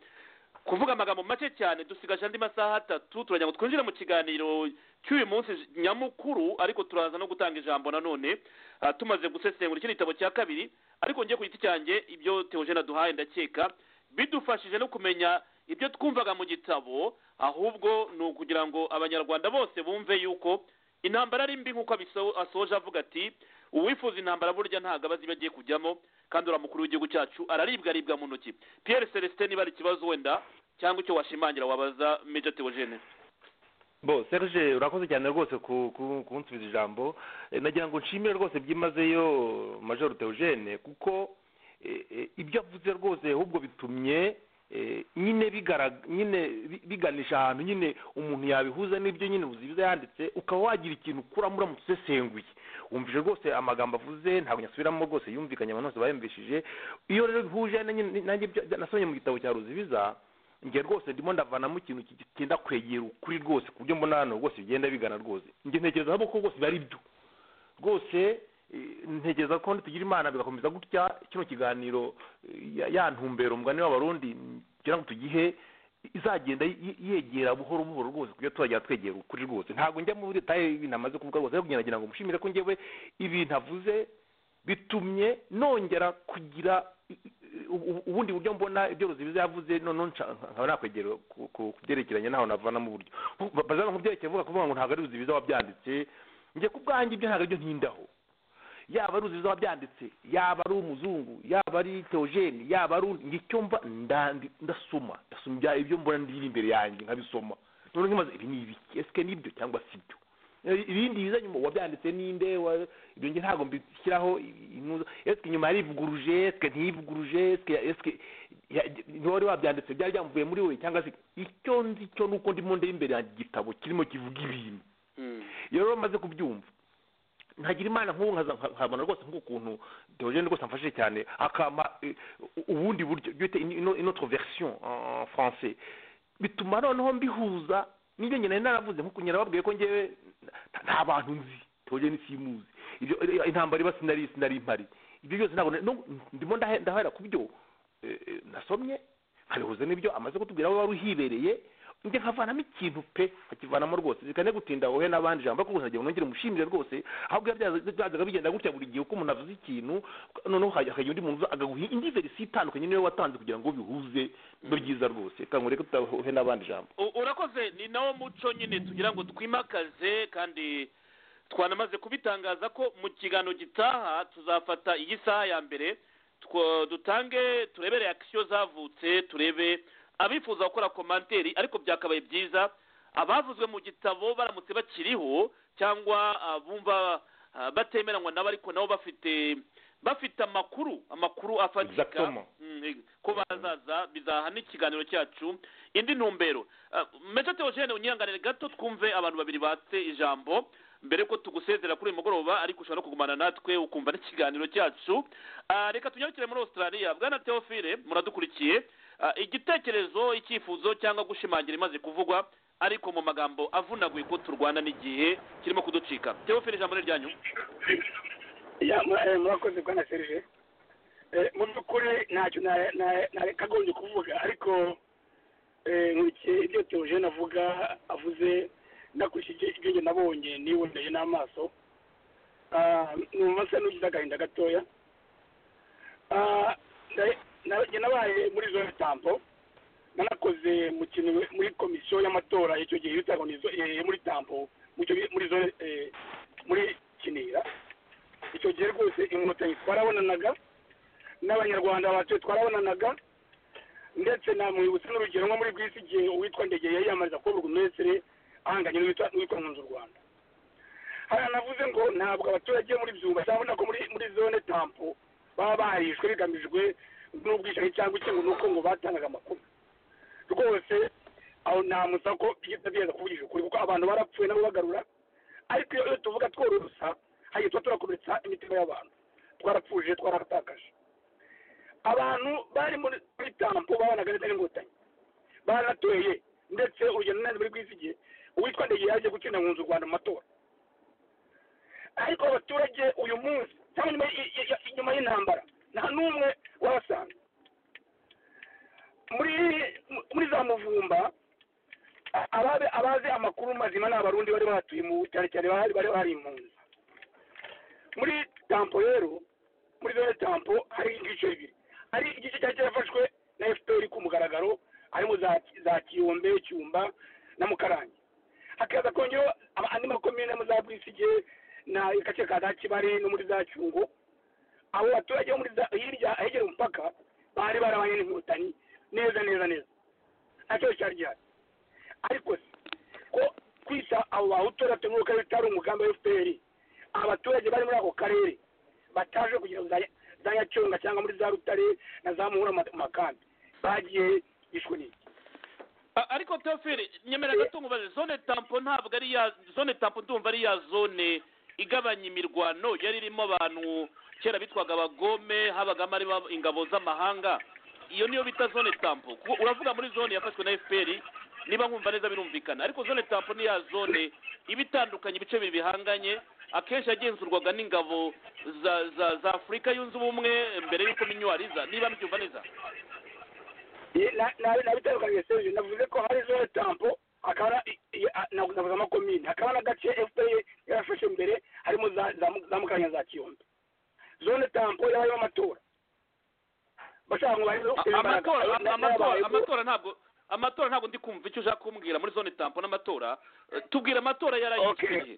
kuvuga amagambo make cyane dusigaje andi masaha atatu turagira ngo twinjire mu kiganiro cy'uyu munsi nyamukuru ariko turaza no gutanga ijambo nanone ah, tumaze gusesengura iki gitabo cya kabiri ariko njye ku giti cyanjye ibyo teogene aduhaye ndakeka bidufashije no kumenya ibyo twumvaga mu gitabo ahubwo ni ukugira ngo abanyarwanda bose bumve yuko intambara ari mbi nk'uko abiso- asoje avuga ati uwifuza intambara burya ntabwo aba azi iyo agiye kujyamo kandi uriya mukuru w'igihugu cyacu araribwa aribwa mu ntoki piyeri celestin niba hari ikibazo wenda cyangwa icyo washimangira wabaza meja teogene bo serge urakoze cyane rwose ku- ku- kunsubiza ijambo Eh, nagira ngo nshimire rwose byimazeyo major teogene kuko eh, eh, ibyo avuze rwose ahubwo bitumye eh, nyine bigara- nyine bi- biganisha ahantu nyine umuntu yabihuza n'ibyo nyine biba yanditse ukaba wagira ikintu ukuramo uramutse usesenguye wumvise rwose amagambo avuze ntabwo nyasubiramo rwose yumvikanye abantu bose bayumvishije iyo rero bihuje nanjye- nanjye ibyo nasomye mu gitabo cya ruzibiza njye rwose ndimo ndavanamo ikintu ki- cyenda kwegera ukuri rwose ku buryo mbona hano rwose bigenda bigana rwose njye ntekereza ahubwo ko rwose biba ari byo rwose eh, ntekereza ko nitugira imana bigakomeza gutya kino kiganiro eh, ya- ya ntumbero mugani w'abarundi mm, kugira ngo tugihe izagenda y- yegera buhoro buhoro rwose kuburyo tuzagera twegera ukuri rwose ntabwo njya muri detaye y'ibintu amaze kuvuga rwose ariko njye nagira ngo mushimire ko njyewe ibintu avuze bitumye nongera kugira i- i- ubu- ubundi buryo mbona ibyo ruzibiza yavuze noneho nca- nkaba nakwegera ku- ku ku byerekeranye n'aho navanamo uburyo Nku- bazana mu byerekeye avuga kuvuga ngo ntabwo ari ruzibiza wabyanditse njye ku bwanjye ibyo ntabwo aribyo ntindaho yaba ari uziza wabyanditse yaba ari umuzungu yaba ari teogene yaba ari undi icyo mba ndandi- ndasoma ndasoma ibya- ibyo mbona ndiri imbere yanjye nkabisoma none nkibaza ibi ni ibiki esike nibyo cyangwa si byo Eh, ibindi biza nyuma wabyanditse ninde wa- ibyo nge ntabwo mbishyiraho i- inuza esike nyuma yarivuguruje esike ntiyivuguruje esike esike ya- ntiwari wabyanditse byari byamuvuye muri wowe cyangwa se icyo nzi cyo ni uko ndimo ndeba imbere yanjye igitabo kirimo kivuga ibintu iyo rero maze kubyumva ntagira imana nk'ubu nkaza nka- nkabona rwose nk'ukuntu teogene rwose amfashije cyane akampa eh, u- ubundi buryo bwite ino ino version en français bituma noneho mbihuza n'ibyo njye nari naravuze nk'uko nyina babwiye ko ngewe nta- nta bantu nzi teogene simuzi ibyo eh, intambara iba sinari sinari impari ibyo byose ntabwo na- no- ndimo ndahe- ndahera ku byo eh, eh, nasomye nkabihuza n'ibyo amaze kutubwira aho wari uhibereye njye nkavanamo ikintu pe nkakivanamo rwose zikane gutinda wowe n'abandi jambo ko gusa nongere umushimire rwose ahubwo iyo byaza- byazaga bigenda gutya buri gihe uko umuntu avuze ikintu noneho hajya- hakagira undi muntu uza akaguha indi verisiyo itandukanye niyo watanze kugira ngo bihuze ni byiza rwose reka ngureke tutahe n'abandi jambo U- urakoze ni nawo muco nyine tugira ngo twimakaze kandi twanamaze kubitangaza ko mu kiganiro gitaha tuzafata iyi saha ya mbere two- dutange turebe reakisiyo zavutse turebe abifuza gukora komanteri ariko byakabaye byiza abavuzwe mu gitabo baramutse bakiriho cyangwa ah, bumva ah, batemeranywa nabo ariko nabo bafite bafite amakuru amakuru afatika Exactement. Mm, eh, ko bazaza bizaha n'ikiganiro cyacu indi ntumbero Ah, Major Theogene unyihanganire gato twumve abantu babiri batse ijambo mbere ko tugusezera kuri uyu mugoroba ariko ushobora no kugumana natwe ukumva n'ikiganiro cyacu Ah, reka tunyarukire muri australia bwana theophile muradukurikiye Ah, igitekerezo icyifuzo cyangwa gushimangira imaze kuvugwa ariko mu magambo avunaguye ko turwana n'igihe kirimo kuducika theophile ijambo ni ryanyu Ya, mura- eh, murakoze bwana serije Eh, mu by'ukuri ntacyo na- na- narakagombye kuvuga ariko eh, nkurikiye ibyo teogene avuga avuze ndakurikije ibyo njye nabonye niboneye n'amaso Ah, numva nsa n'ugize agahinda gatoya Ah, nda- na- njye nabaye muri zone tampo nanakoze mu kintu muri komisiyo y'amatora icyo gihe yitwaga muri zo- eh, muri tampo mu cyo bi- muri zone eh, muri kinira icyo gihe rwose inkotanyi twarabonanaga n'abanyarwanda batuye twarabonanaga ndetse namwibutsa n'urugero nko muri bwisi igihe uwitwa ndegeye yiyamamariza kuba burugumesire ahanganye n'uwitwa n'uwitwa nkunze u rwanda hariya navuze ngo ntabwo abaturage muri byumba cyabona ko muri muri zone tampo baba barishwe bigamijwe n'ubwicanyi cyangwa iki ngo ni uko ngo batangaga amakuru rwose aho ntamusa ko iyo utabizi kuvugisha ukuri kuko abantu barapfuye nabo bagarura ariko iyo tuvuga tworosa hajya tuba turakomeretsa imitima y'abantu twarapfuje twararatakaje abantu bari muri tampo babanaga neza n'inkotanyi baratoye ndetse urugendo nanjye muri rwizigiye uwitwa ndege yaje gutsinda mu nzu rwanda mu matora ariko abaturage uyu munsi cyangwa nyuma y- y- y- inyuma y'intambara nta n'umwe wabasanga muri muri za muvumba a- ababe abazi amakuru mazima ni abarundi bari bahatuye mu cyane cyane bari bari bari impunzi muri tampo rero muri zone tampo hari ibice bibiri hari igice cyari cyarafashwe na fpr ku mugaragaro harimo za za kiyombe cyumba na mukarange hakaza kongeho ama- andi makomine mu za bwisige na gace ka za kibari no muri za cyungo abo baturage bo muri za hirya ahegera umupaka bari barabanye n'inkotanyi neza neza neza nacyo cyari gihari ariko se ko kwita abo bahutu batungwa ko bitari umugambi wa fpr abaturage bari muri ako karere bataje kugira ngo za- za nyacyonga cyangwa muri za rutare na za muhura mu makambi bagiye yishwe n'iki A- ariko toferi nyemera gato mubaze zone tampo ntabwo ari ya zone tampo ndumva ari ya zone igabanya imirwano yari irimo abantu kera bitwaga abagome habagamo ari ba- ingabo z'amahanga iyo niyo bita zone tampo Kuko uravuga muri zone yafashwe na fpr niba nkumva neza birumvikana ariko zone tampo ni ya zone iba itandukanye ibice bibiri bihanganye akenshi yagenzurwaga n'ingabo za za za afurika yunze ubumwe mbere y'uko minyuwariza niba mbyumva neza nabitandukanye serivisi navuze ko hari zone tampo hakaba na- i- i- a- na- navuze amakomine hakaba n'agace fpr yarafashe mbere harimo za- za Mu- za mukanya za kiyombe zone tampo yabayemo amatora bashaka ngo barebe A- imbaraga. amatora Na- amatora n'ababayemo- amatora ntabwo amatora ntabwo ndi kumva icyo ushaka kumbwira muri zone tampo n'amatora Eh, tubwira amatora yarayitwiriye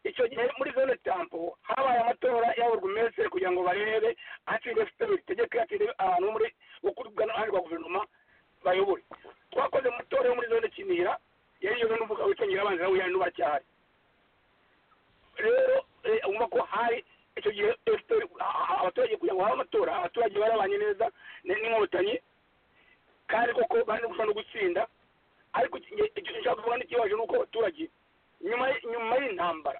icyo gihe muri zone tampo habaye amatora yaburwa umese kugira ngo barebe hatsinze fpr itegeke hatsinze abantu bo muri bukurwa n'ahandi rwa guverinoma bayobore twakoze amatora yo muri zone kinira yari iyo n'umuvuga w'icyongereza abanza nawe yari n'ubacyahari rero eh, urumva ko hari icyo gihe fpr a- a- abaturage kugira ngo habe amatora abaturage barabanye neza ni- n'inkotanyi kandi koko bari no gushobora no gutsinda ariko iki- icyo nshaka kuvuga n'ikibaje ni uko abaturage nyuma y- nyuma y'intambara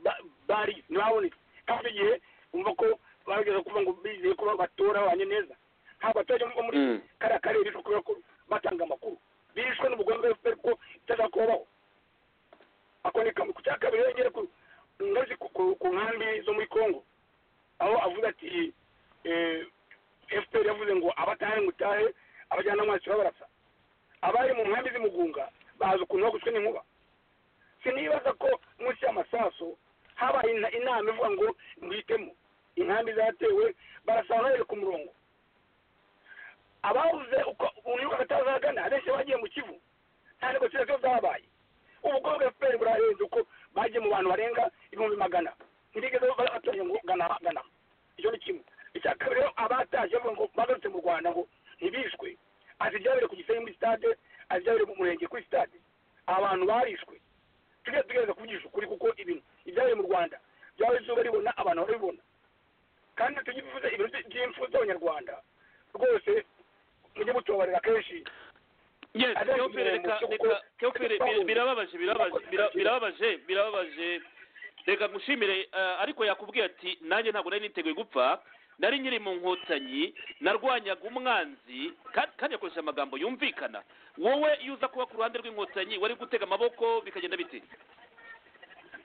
ba- bari ntibabonetse kandi icyo gihe bumva ko bageze kuvuga ngo bizeye ko batora babanye neza ntabwo abaturage bo muri Mm. kariya karere bishwe kubera ko batanga amakuru bishwe n'umugambi wa fpr ko itaza kubaho ako ni kamwe ku cya kabiri yongere ku ngazi ku- ku- ku nkambi zo muri congo aho avuze ati eh, fpr yavuze ngo abatahe mutahe abajyana mwasi babarasa abari mu nkambi z'imugunga bazi ukuntu bagushwe n'inkuba sinibaza ko munsi y'amasaso habaye ina- inama ivuga ngo mwitemo inkambi zatewe barasaba ntabere ku murongo ababuze uko unyuka batazagana abenshi bagiye mu kivu nta negosiyasiyo zabaye ubukwe bwa fpr burarenze uko bagiye mu bantu barenga ibihumbi magana ntibigeze ba- batoranya ngo gana gana icyo ni kimwe icya kabiri rero abataje bavuga ngo bagarutse mu rwanda ngo ntibishwe azi ibyabereye ku gisenyi muri stade azi ibyabereye mu murenge kuri stade abantu barishwe tujye tugerageza kuvugisha ukuri kuko ibintu ibyabereye mu rwanda byaba izuba ribona abantu barabibona kandi tugifuza ibiro by'impfu z'abanyarwanda rwose mujye mutubabarira kenshi yes Abenshi Theophile, reka kuko- reka Theophile, bi- kuko- birababaje birababaje bira- birababaje birababaje reka ngushimire eh, ariko yakubwiye ati nanjye ntabwo nari niteguye gupfa nari nkiri mu nkotanyi narwanyaga umwanzi ka- kandi yakoresheje amagambo yumvikana wowe iyo uza kuba ku ruhande rw'inkotanyi wari gutega amaboko bikagenda bite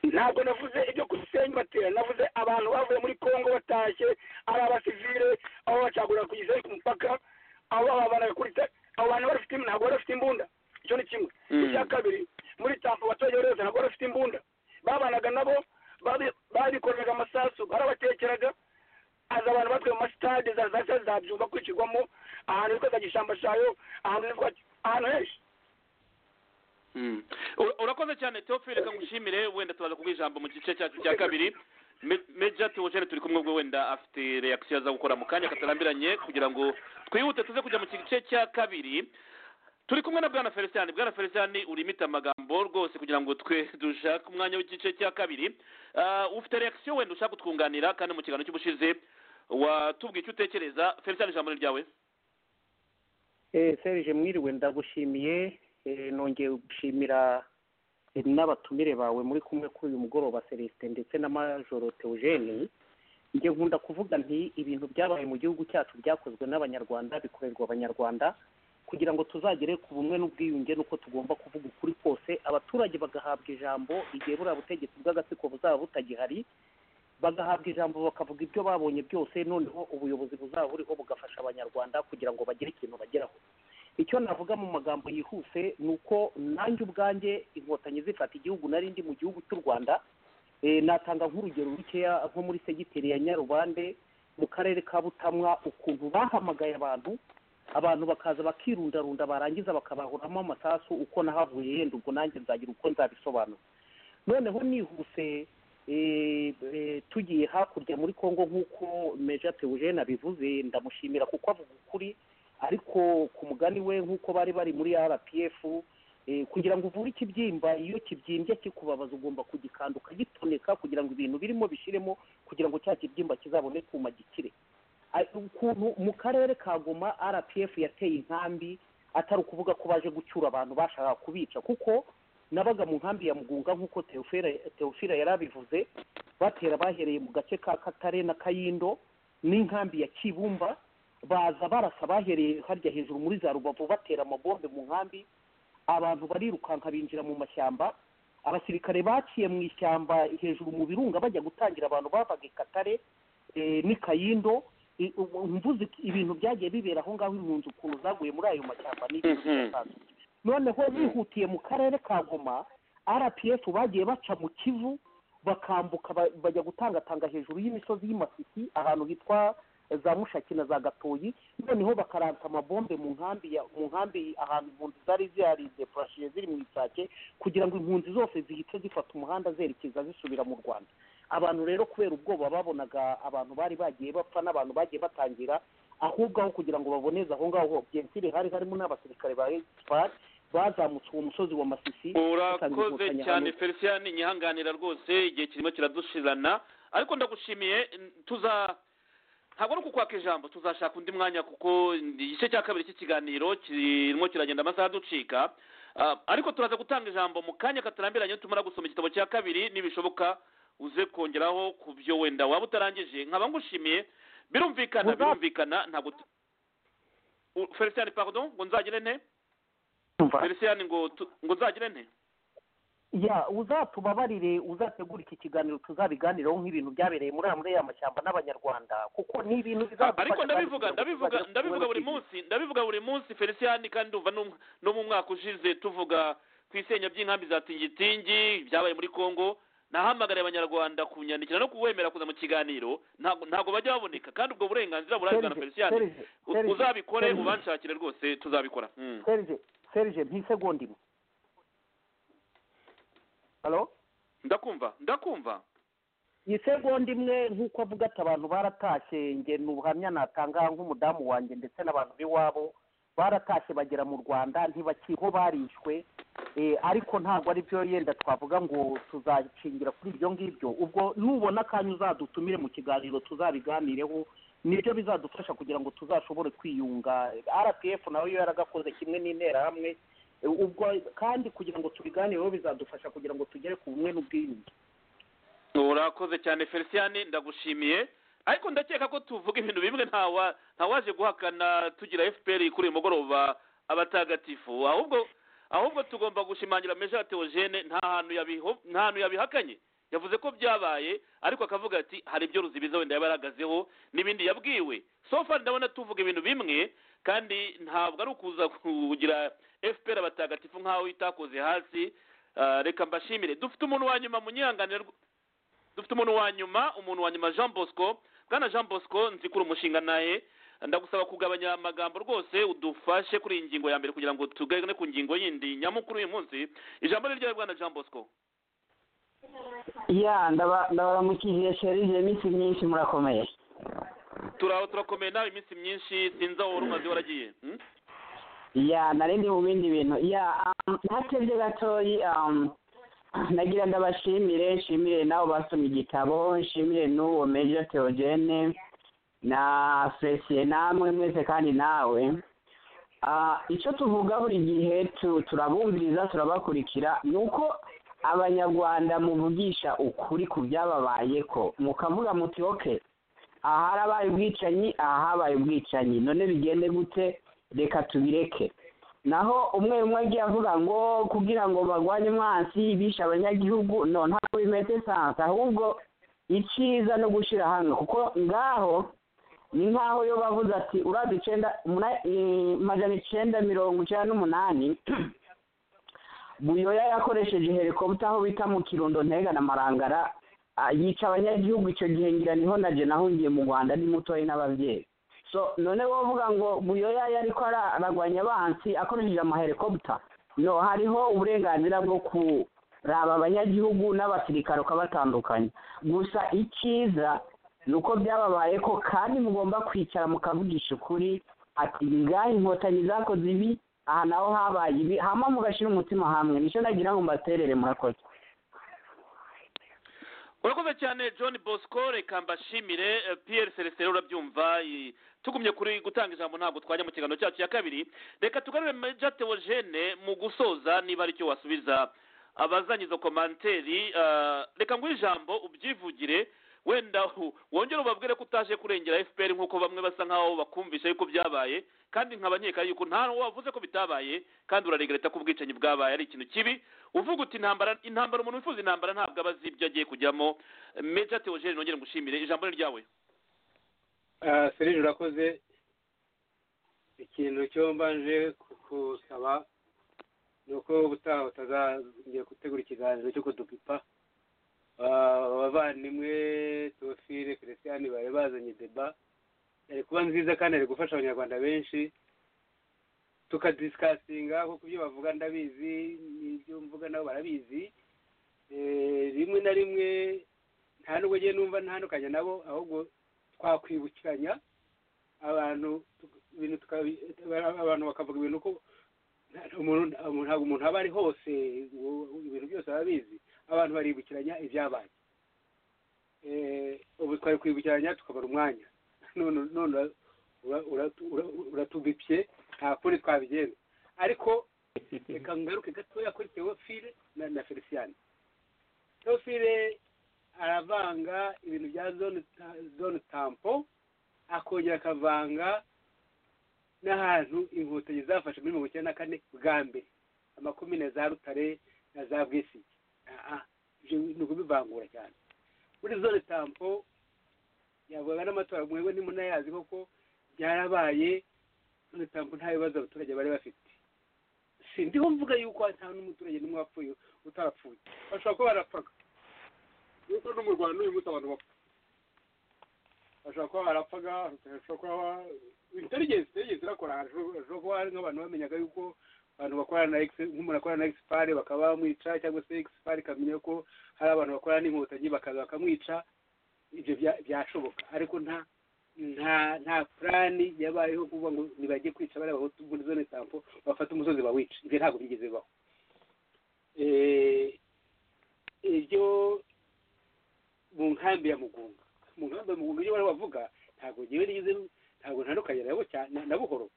ntabwo navuze ibyo ku gisenyi batera navuze abantu bavuye muri congo batashye ari abasivile abo bacagurira ku gisenyi ku mupaka abo baba banabikurita abo bantu barafite ntabwo bari bafite imbunda icyo ni kimwe Mm. icya kabiri muri tampa abaturage bari bose ntabwo bari bafite imbunda babanaga nabo babi- babikoraga amasasu barabatekeraga aza abantu batwaye mu masitade za za za- za byumba kwicirwamo ahantu hitwa za gishambashayo ahantu hitwa ahantu henshi Mm. Ura- urakoze cyane teofile reka ngushimire wenda tubaza kuguha ijambo mu gice cyacu cya kabiri Me- meja teogene turi kumwe ubwo wenda afite reakisiyo aza gukora mu kanya katarambiranye kugira ngo twihute tuze kujya mu gice cya kabiri turi kumwe na bwana felicien bwana felicien urimite amagambo rwose kugira ngo twe dushake umwanya w'igice cya kabiri Ah, ufite reakisiyo wenda ushaka kutwunganira kandi mu kiganiro cy'ubushize watubwiye icyo utekereza felicien ijambo ni ryawe serije mwiriwe ndagushimiye eh, nongeye gushimira eh, n'abatumire bawe muri kumwe kuri uyu mugoroba celestin ndetse na majoro teogene njye nkunda kuvuga nti ibintu byabaye mu gihugu cyacu byakozwe n'abanyarwanda bikorerwa abanyarwanda kugira ngo tuzagere ku bumwe n'ubwiyunge nuko tugomba kuvuga ukuri kose abaturage bagahabwa ijambo igihe buriya butegetsi bw'agatsiko buzaba butagihari bagahabwa ijambo bakavuga ibyo babonye byose noneho ubuyobozi buzaba buriho bugafasha abanyarwanda kugira ngo bagire ikintu bageraho icyo navuga mu magambo yihuse ni uko nanjye ubwanjye inkotanyi zifata igihugu nari ndi mu gihugu cy'u rwanda Eh, natanga nk'urugero rukeya nko muri segiteri ya nyarubande mu karere ka butamwa ukuntu bahamagaye abantu abantu bakaza bakirundarunda barangiza bakabahuramo amasasu uko nahavuye yenda ubwo nanjye nzagira uko nzabisobanura noneho nihuse eh, eh, tugiye hakurya muri congo nk'uko meja teogene abivuze ndamushimira kuko avuga ukuri ariko ku mugani we nk'uko bari bari muri rpf eh, kugira ngo uvure ikibyimba iyo kibyimbye kikubabaza ugomba kugikanda ukagitoneka kugira ngo ibintu birimo bishiremo kugira ngo cya kibyimba kizabone kuma gikire A- ukuntu mu karere ka goma rpf yateye inkambi atari ukuvuga ko baje gucyura abantu bashakaga kubica kuko nabaga mu nkambi ya mugunga nk'uko Theophile- teofila yari abivuze batera bahereye mu gace ka katare na kayindo n'inkambi ya kibumba baza barasa bahereye harya hejuru muri za rubavu batera amabombe mu nkambi abantu barirukanka binjira mu mashyamba abasirikare baciye mu ishyamba hejuru mu birunga bajya gutangira abantu bavaga i katare eh, n'i kayindo I- ubu- mvuze iki- ibintu byagiye bibera aho ngaho impunzi ukuntu zaguye muri ayo mashyamba ni ibintu Mhm. bidasanzwe noneho bihutiye mu karere ka goma rpf bagiye baca mu kivu bakambuka ba- bajya gutangatanga hejuru y'imisozi y'imafiti ahantu hitwa za mushaki na za gatoyi noneho bakaranta amabombe mu nkambi ya mu nkambi ahantu impunzi zari zihari depurashiye ziri mu isake kugira ngo impunzi zose zihite zifata umuhanda zerekeza zisubira mu rwanda abantu rero kubera ubwoba babonaga abantu bari bagiye bapfa n'abantu bagiye batangira ahubwo aho kugira ngo baboneze aho ngaho byensire hari harimo n'abasirikare ba expat bazamutse uwo musozi wa masisi urakoze Inkotanyi cyane hamwe. felicien nyihanganira rwose igihe kirimo kiradushirana ariko ndagushimiye n- tuza ntabwo ari ukukwaka ijambo tuzashaka undi mwanya kuko igice cya kabiri cy'ikiganiro kirimo kiragenda amasaha aducika Ah, ariko turaza gutanga ijambo mu kanya katarambiranye tumara gusoma igitabo cya kabiri nibishoboka uze kongeraho ku byo wenda waba utarangije nkaba ngushimiye birumvikana Uza- birumvikana ntabwo tu- U- felicien pardon ngo nzagire nte Umva. felicien ngo tu- ngo nzagire nte ya uzatubabarire uzategura iki kiganiro tuzabiganiraho nk'ibintu byabereye muri amwe ya mashyamba n'abanyarwanda kuko ni ibintu bizadufasha ariko kandi ndabivuga kugira ngo ndabivuga tuzagere ku ndabivuga kibazo buri cy'igihe. munsi ndabivuga buri munsi felicien kandi ndumva no mu- no mu mwaka ushize tuvuga ku isenya by'inkambi za tingitingi byabaye muri congo nahamagariye abanyarwanda kunyandikira no kuwemera kuza mu kiganiro ntabwo ntabwo bajya baboneka kandi ubwo burenganzira burahabwa na Serge, felicien Serge, U- Serge, uzabikore Serge, ubanshakire rwose tuzabikora Mm. serge serge ntisegonda imwe halo ndakumva ndakumva isegonda imwe nk'uko avuga ati abantu baratashye nge ni ubuhamya natanga nk'umudamu wanjye ndetse n'abantu b'iwabo baratashye bagera mu rwanda ntibakiho barishwe Eh, ariko ntabwo ari byo yenda twavuga ngo tuzakingira kuri ibyo ngibyo ubwo nubona akanya uzadutumire mu kiganiro tuzabiganireho nibyo bizadufasha kugira ngo tuzashobore kwiyunga rpf nawe yo yaragakoze kimwe n'interahamwe Eh, ubwo kandi kugira ngo tubiganireho bizadufasha kugira ngo tugere ku bumwe n'ubwiyunge urakoze cyane felicien ndagushimiye ariko ndakeka ko tuvuga ibintu bimwe ntawa ntawaje guhakana tugira fpr kuri uyu mugoroba abatagatifu ahubwo ahubwo tugomba gushimangira meja teogene nta hantu yabiho- nta hantu yabihakanye yavuze ko byabaye ariko akavuga ati hari ibyo ruzibiza wenda yabaragazeho n'ibindi yabwiwe so far ndabona tuvuga ibintu bimwe kandi ntabwo ari ukuza kugira fpr abatagatifu nk'aho itakoze hasi Ah, reka mbashimire dufite umuntu wa nyuma munyihanganire rw- dufite umuntu wa nyuma umuntu wa nyuma jean bosco bwana jean bosco nzikura umushinga naye ndagusaba kugabanya amagambo rwose udufashe kuri iyi ngingo ya mbere kugira ngo tugane ku ngingo yindi nyamukuru uyu munsi ijambo ni ryawe bwana jean bosco ya ndaba- ndabaramukije serije iminsi myinshi murakomeye turaho turakomeye nawe iminsi myinshi sinzi aho wari umaze waragiye hmm? ya nari ndi mu bindi bintu ya um, ntatebye gatoyi um, nagira ndabashimire nshimire n'abo basomye igitabo nshimire n'uwo meja teogene na fesie namwe mwese kandi nawe Ah, icyo tuvuga buri gihe tu- turabumviriza turabakurikira ni uko abanyarwanda muvugisha ukuri ku byababaye ko mukavuga muti oke aha harabaye ubwicanyi aha habaye ubwicanyi none bigende gute reka tubireke naho umwe umwe agiye avuga ngo kugira ngo barwanye umwansi bishe abanyagihugu no ntabwo bimeze sansa ahubwo icyiza no gushyira hamwe kuko ngaho ni nkaho yo bavuze ati urazi icyenda umuna- eh, magana icyenda mirongo icyenda n'umunani buyoya yakoresheje helikopita aho bita mu kirundo ntega na marangara ah, yica abanyagihugu icyo gihe ngira niho naje nahungiye mu rwanda ni mutoya n'ababyeyi so none wovuga ngo buyoya yari ko ara- aragwanya abansi akoresheje amahelikopita no hariho uburenganzira bwo kuraba abanyagihugu n'abasirikare ukabatandukanya gusa icyiza ni uko byababaye ko kandi mugomba kwicara mukavugisha ukuri ati ngahe inkotanyi zakoze ibi aha naho habaye ibi hama mugashyira umutima hamwe nicyo nagira ngo mbaterere murakoze urakoze cyane john bosco reka mbashimire eh, pierre celestin urabyumva i- tugumye kuri gutanga ijambo ntabwo twajya mu kiganiro cyacu cya kabiri reka tugarure meja teogene mu gusoza niba ari cyo wasubiza abazanye izo komanteri eh, reka nguhe ijambo ubyivugire wenda hu- wongere ubabwire ko utaje kurengera fpr nk'uko bamwe basa nk'aho bakumvisha yuko byabaye kandi nkaba nkeka yuko nta n'uwo wavuze ko bitabaye kandi uraregereta ko ubwicanyi bwabaye ari ikintu kibi uvuga uti intambara intambara umuntu wifuza intambara ntabwo aba azi ibyo agiye kujyamo meja teogene nongere ngushimire ijambo ni ryawe Ah, serge urakoze ikintu cyo mbanje kusaba ni uko ubutaha utazajya gutegura ikiganiro cyo kudupipa Ah, abavandimwe teofile christian bari bazanye deba yari kuba nziza kandi yari gufasha abanyarwanda benshi tukadisikasinga kuko ibyo bavuga ndabizi n'ibyo mvuga nabo barabizi Eh, rimwe na rimwe nta nubwo ngiye numva ntandukanye nabo ahubwo twakwibukiranya abantu tu- ibintu tukabi- abantu bakavuga ibintu ko nta- umuntu umuntu- ntabwo umuntu aba ari hose ngo ibintu byose aba abizi abantu baribukiranya ibyabaye Eh, ubu twari kwibukiranya tukabara umwanya none none ura- ura- uratu- ura- uratubipye nta kundi twabigenza ariko reka ngaruke gatoya kuri teofile na na feliciyani teofile aravanga ibintu bya zone ta- zone tampo akongera akavanga n'ahantu inkotanyi zafashe muri mirongo icyenda na kane bwa mbere amakumi na za rutare na za bwisigi aha ibyo ni ukubivangura cyane muri zone tampo yavugaga n'amatora mwewe ntimunayazi koko byarabaye zone tampo nta bibazo abaturage bari bafite sindiho mvuga yuko nta n'umuturage n'umwe wapfuye utarapfuye bashobora kuba barapfaga nuko no mu rwanda uyu munsi abantu bapfa bashobora kuba barapfaga bashobora kuba ba- intelligence intelligence irakora hashobora hashobora kuba hari nk'abantu bamenyaga yuko abantu bakorana na ex nk'umuntu akorana na expare bakaba bamwica cyangwa se expare ikamenya ko hari abantu bakorana n'inkotanyi bakaza bakamwica ibyo bya- byashoboka ariko nta nta nta plani yabayeho kuvuga ngo nibajye kwica bariya bahutu muri zone tampo bafate umusozi bawica ibyo ntabwo byigeze bibaho Eh, ibyo mu nkambi ya mugunga mu nkambi ya mugunga ibyo bari bavuga ntabwo ngewe nigeze ntabwo ntandukanye nabo cyane na buhoro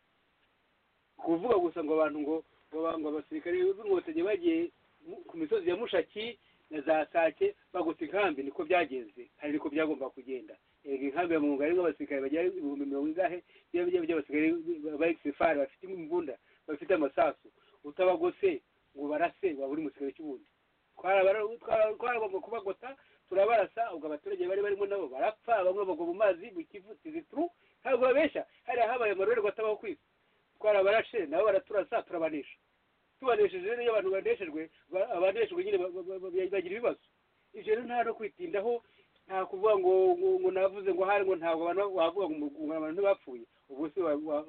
kuvuga gusa ngo abantu ngo ngo ba- ngo abasirikare b'inkotanyi bagiye mu- ku misozi ya mushaki na za sake bagutse inkambi niko byagenze hari niko byagomba kugenda erega inkambi ya mugunga harimo abasirikare bagera ibihumbi mirongo ingahe by'abasirikare by'abasirikare b'abasifari bafite imbunda bafite amasasu utabagose ngo barase waba uri mu kirere cy'ubundi Twarabara- twara- twaragomba kubagota turabarasa ubwo abaturage bari barimo nabo barapfa bamwe bagwa mu mazi mu kivu tizituru ntabwo babeshya hari ahabaye amarorerwa atabaho kwisi twarabarashe nabo baraturasa turabanesha tubanesheje rero iyo abantu baneshejwe ba- abaneshejwe nyine ba- ba- ba- bagira ibibazo ibyo rero nta no kwitindaho nta kuvuga ngo ngo ngo navuze ngo hari ngo ntabwo abantu wavuga ngo ngo abantu ntibapfuye ubwo se wa- wa-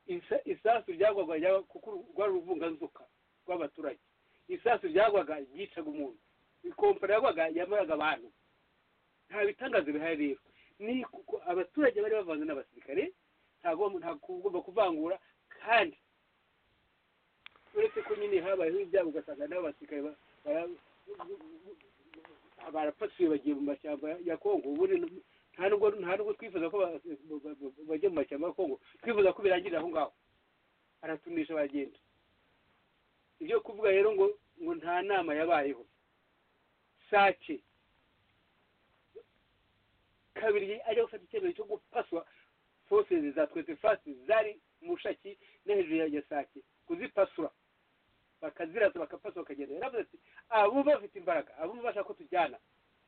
isa- isasu ryagwaga ryagwa- kuko rwari uruvunganzoka rw'abaturage isasu ryagwaga ryicaga umuntu ikompani yagwaga yamaraga abantu nta bitangaza bihari rero ni kuko abaturage bari bavanze n'abasirikare ntabwo ntabwo ugomba kuvangura kandi uretse ko nyine habayeho ibyago ugasanga n'abasirikare ba- bara- barapfatuye bagiye mu mashyamba ya kongo ubundi n- nta nubwo nta nubwo twifuza ko ba- ba- ba- bajya mu mashyamba ya kongo twifuza ko birangirira aho ngaho aratumisha bagenda ibyo kuvuga rero ngo ngo nta nama yabayeho sake kabiri ajya gufata icyemezo cyo gupaswa foseze za twete fasi zari mu bushaki no hejuru ya sake kuzipasura bakazirasa bakapasa bakagenda yaravuze ati abo bafite imbaraga abo bashaka ko tujyana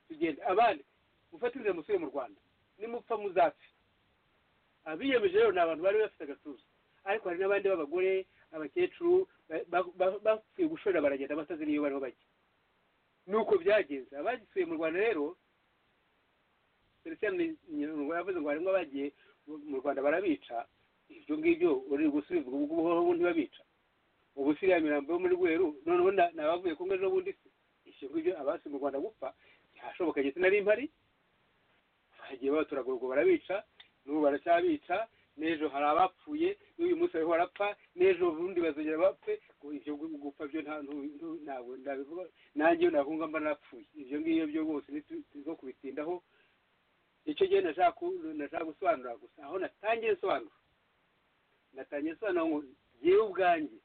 tugende abandi mufate inzira musubire mu rwanda nimupfa muzapfe abiyemeje rero ni abantu bari bafite agatuza ariko hari n'abandi b'abagore abakecuru bapfuye gushorera baragenda batazi n'iyo bariho bajya nuko byagenze abagisuye mu rwanda rero felicien yavuze ngo harimo abagiye mu rwanda barabica ibyo ngibyo uri gusubizwa ubu ngubu hoho ntibabica ubu siriya mirambo yo muri rweru noneho ni abavuye kumwe n'ubundi se ibyo ngibyo abasi mu rwanda gupfa ntihashoboka ndetse nari mpari bagiye babaturagura ubwo barabica n'ubu baracyabica n'ejo hari abapfuye n'uyu munsi bariho barapfa n'ejo ubundi bazongera bapfe ibyo gupfa byo ntabwo ndabivuga nanjye iyo nakunga mba narapfuye ibyo ngibyo byo rwose nibyo kubitindaho icyo gihe nashaka gusobanura gusa aho natangiye nsobanura natangiye nsobanura ngo ngewe ubwanjye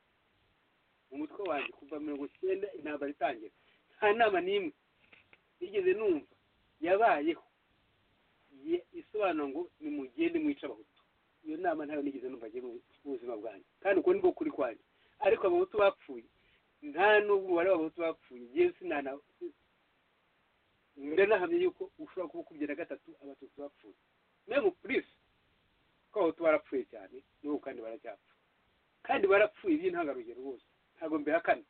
mu mutwe wanjye kuva mirongo icyenda intambara itangira nta nama n'imwe nigeze numva yabayeho isobanura ngo nimugende mwica abahutu iyo nama ntayo nigeze numva agiye mu buzima bwanjye kandi uko ni bwo kuri kwanjye ariko abahutu bapfuye nta n'ubwo umubare w'abahutu bapfuye ngewe sinana ndanahamye yuko ushobora kuba ukubye na gatatu abatutsi bapfuye memu purisi ko abahutu barapfuye cyane n'ubu kandi baracyapfa kandi barapfuye by'intangarugero bose ntabwo mbihakana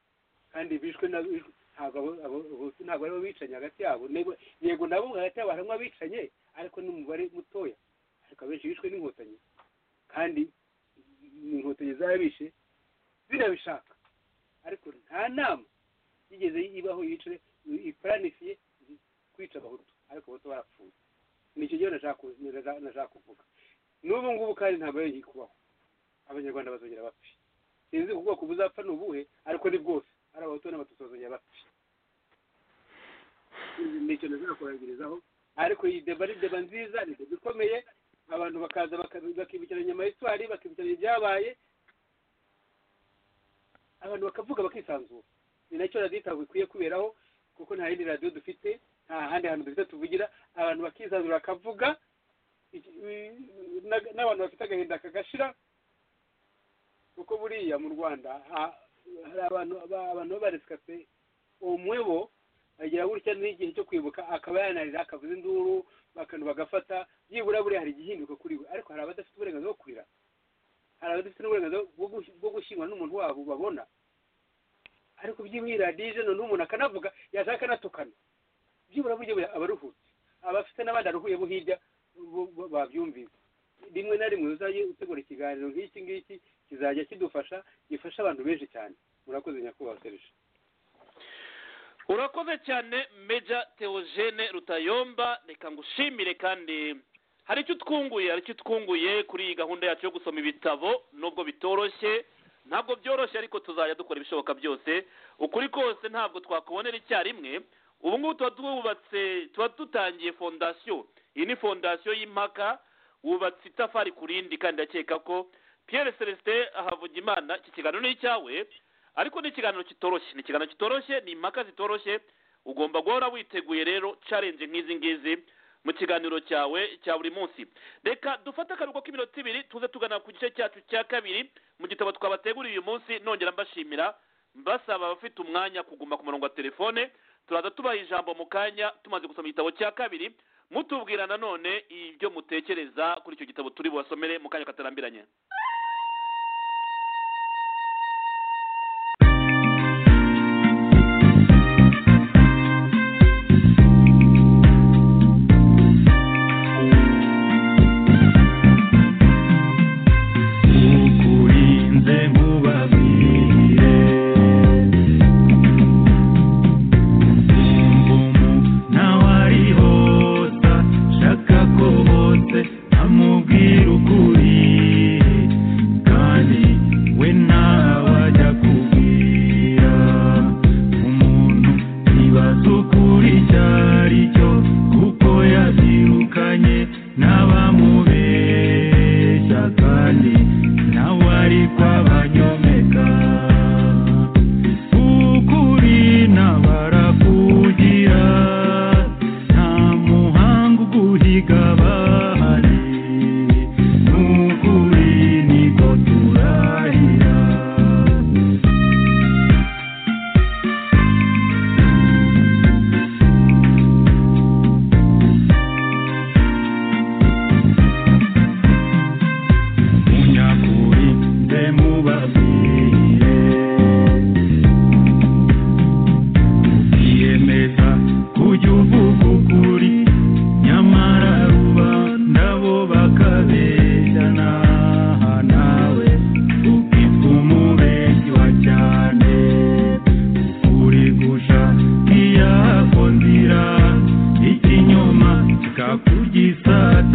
kandi bishwe na ntabwo aribo bicanye hagati yabo yego nabo hagati yabo harimo abicanye ariko n'umubare mutoya ariko abenshi bishwe n'inkotanyi kandi inkotanyi zarabishe zinabishaka ariko nta nama yigeze ibaho yicare iparanifiye kwica abahutu ariko abahutu barapfuye nicyo gihe nashaka kuvuga n'ubu ngubu kandi ntabwo yongeye kubaho abanyarwanda bazongera bapfi sinzi ubwoko buzapfa ni ubuhe ariko ni bwose ari abahutu n'abatutsi bazongera bapfi nicyo nashaka kurangirizaho ariko iyi deba ni deba nziza ni deba ikomeye abantu bakaza bakibukiranya nyuma y'itwari bakibukiranya ibyabaye abantu bakavuga bakisanzura ni nacyo radiyo ntabwo ikwiye kuberaho kuko nta yindi radiyo dufite nta handi hantu dufite tuvugira abantu bakisanzura bakavuga n'abantu bafite agahinda kagashira kuko buriya mu rwanda hari abantu babaretse kape umwe bo agira gutya n'igihe cyo kwibuka akaba yanarira akavuza induru bakantu bagafata byibura buriya hari igihinduka kuri we ariko hari abadafite uburenganzira bwo kurira hari abadafite n'uburenganzira bwo gushyingura n'umuntu wabo babona ariko byibura radije noneho umuntu akanavuga yashaka akanatukana byibura buryo abaruhutse abafite n'abandi aruhuyeho hirya babyumvise rimwe na rimwe uzajye utegura ikiganiro nk'iki ngiki kizajya kidufasha gifasha abantu benshi cyane murakoze nyakubahwa serije urakoze cyane meja teogene rutayomba reka ngushimire kandi hari icyo utwunguye hari icyo utwunguye kuri iyi gahunda yacu yo gusoma ibitabo nubwo bitoroshye ntabwo byoroshye ariko tuzajya dukora ibishoboka byose ukuri kose ntabwo twakubonera icyarimwe ubu ngubu tuba twubatse tuba dutangiye fondasiyo iyi ni fondasiyo y'impaka wubatse itafari ku rindi kandi ndakeka ko Pierre celestin ahavugimana iki kiganiro ni icyawe ariko ni ikiganiro kitoroshye ni ikiganiro kitoroshye ni impaka zitoroshye ugomba guhora witeguye rero carenje nk'izi ngizi mu kiganiro cyawe cya buri munsi reka dufate akaruhuko k'iminota ibiri tuze tugana ku gice cyacu cya kabiri mu gitabo twabateguriye uyu munsi nongera mbashimira mbasaba abafite umwanya kuguma ku murongo wa telefone turaza tubaha ijambo mu kanya tumaze gusoma igitabo cya kabiri mutubwira nanone ibyo mutekereza kuri icyo gitabo turi bubasomere mu kanya katarambiranye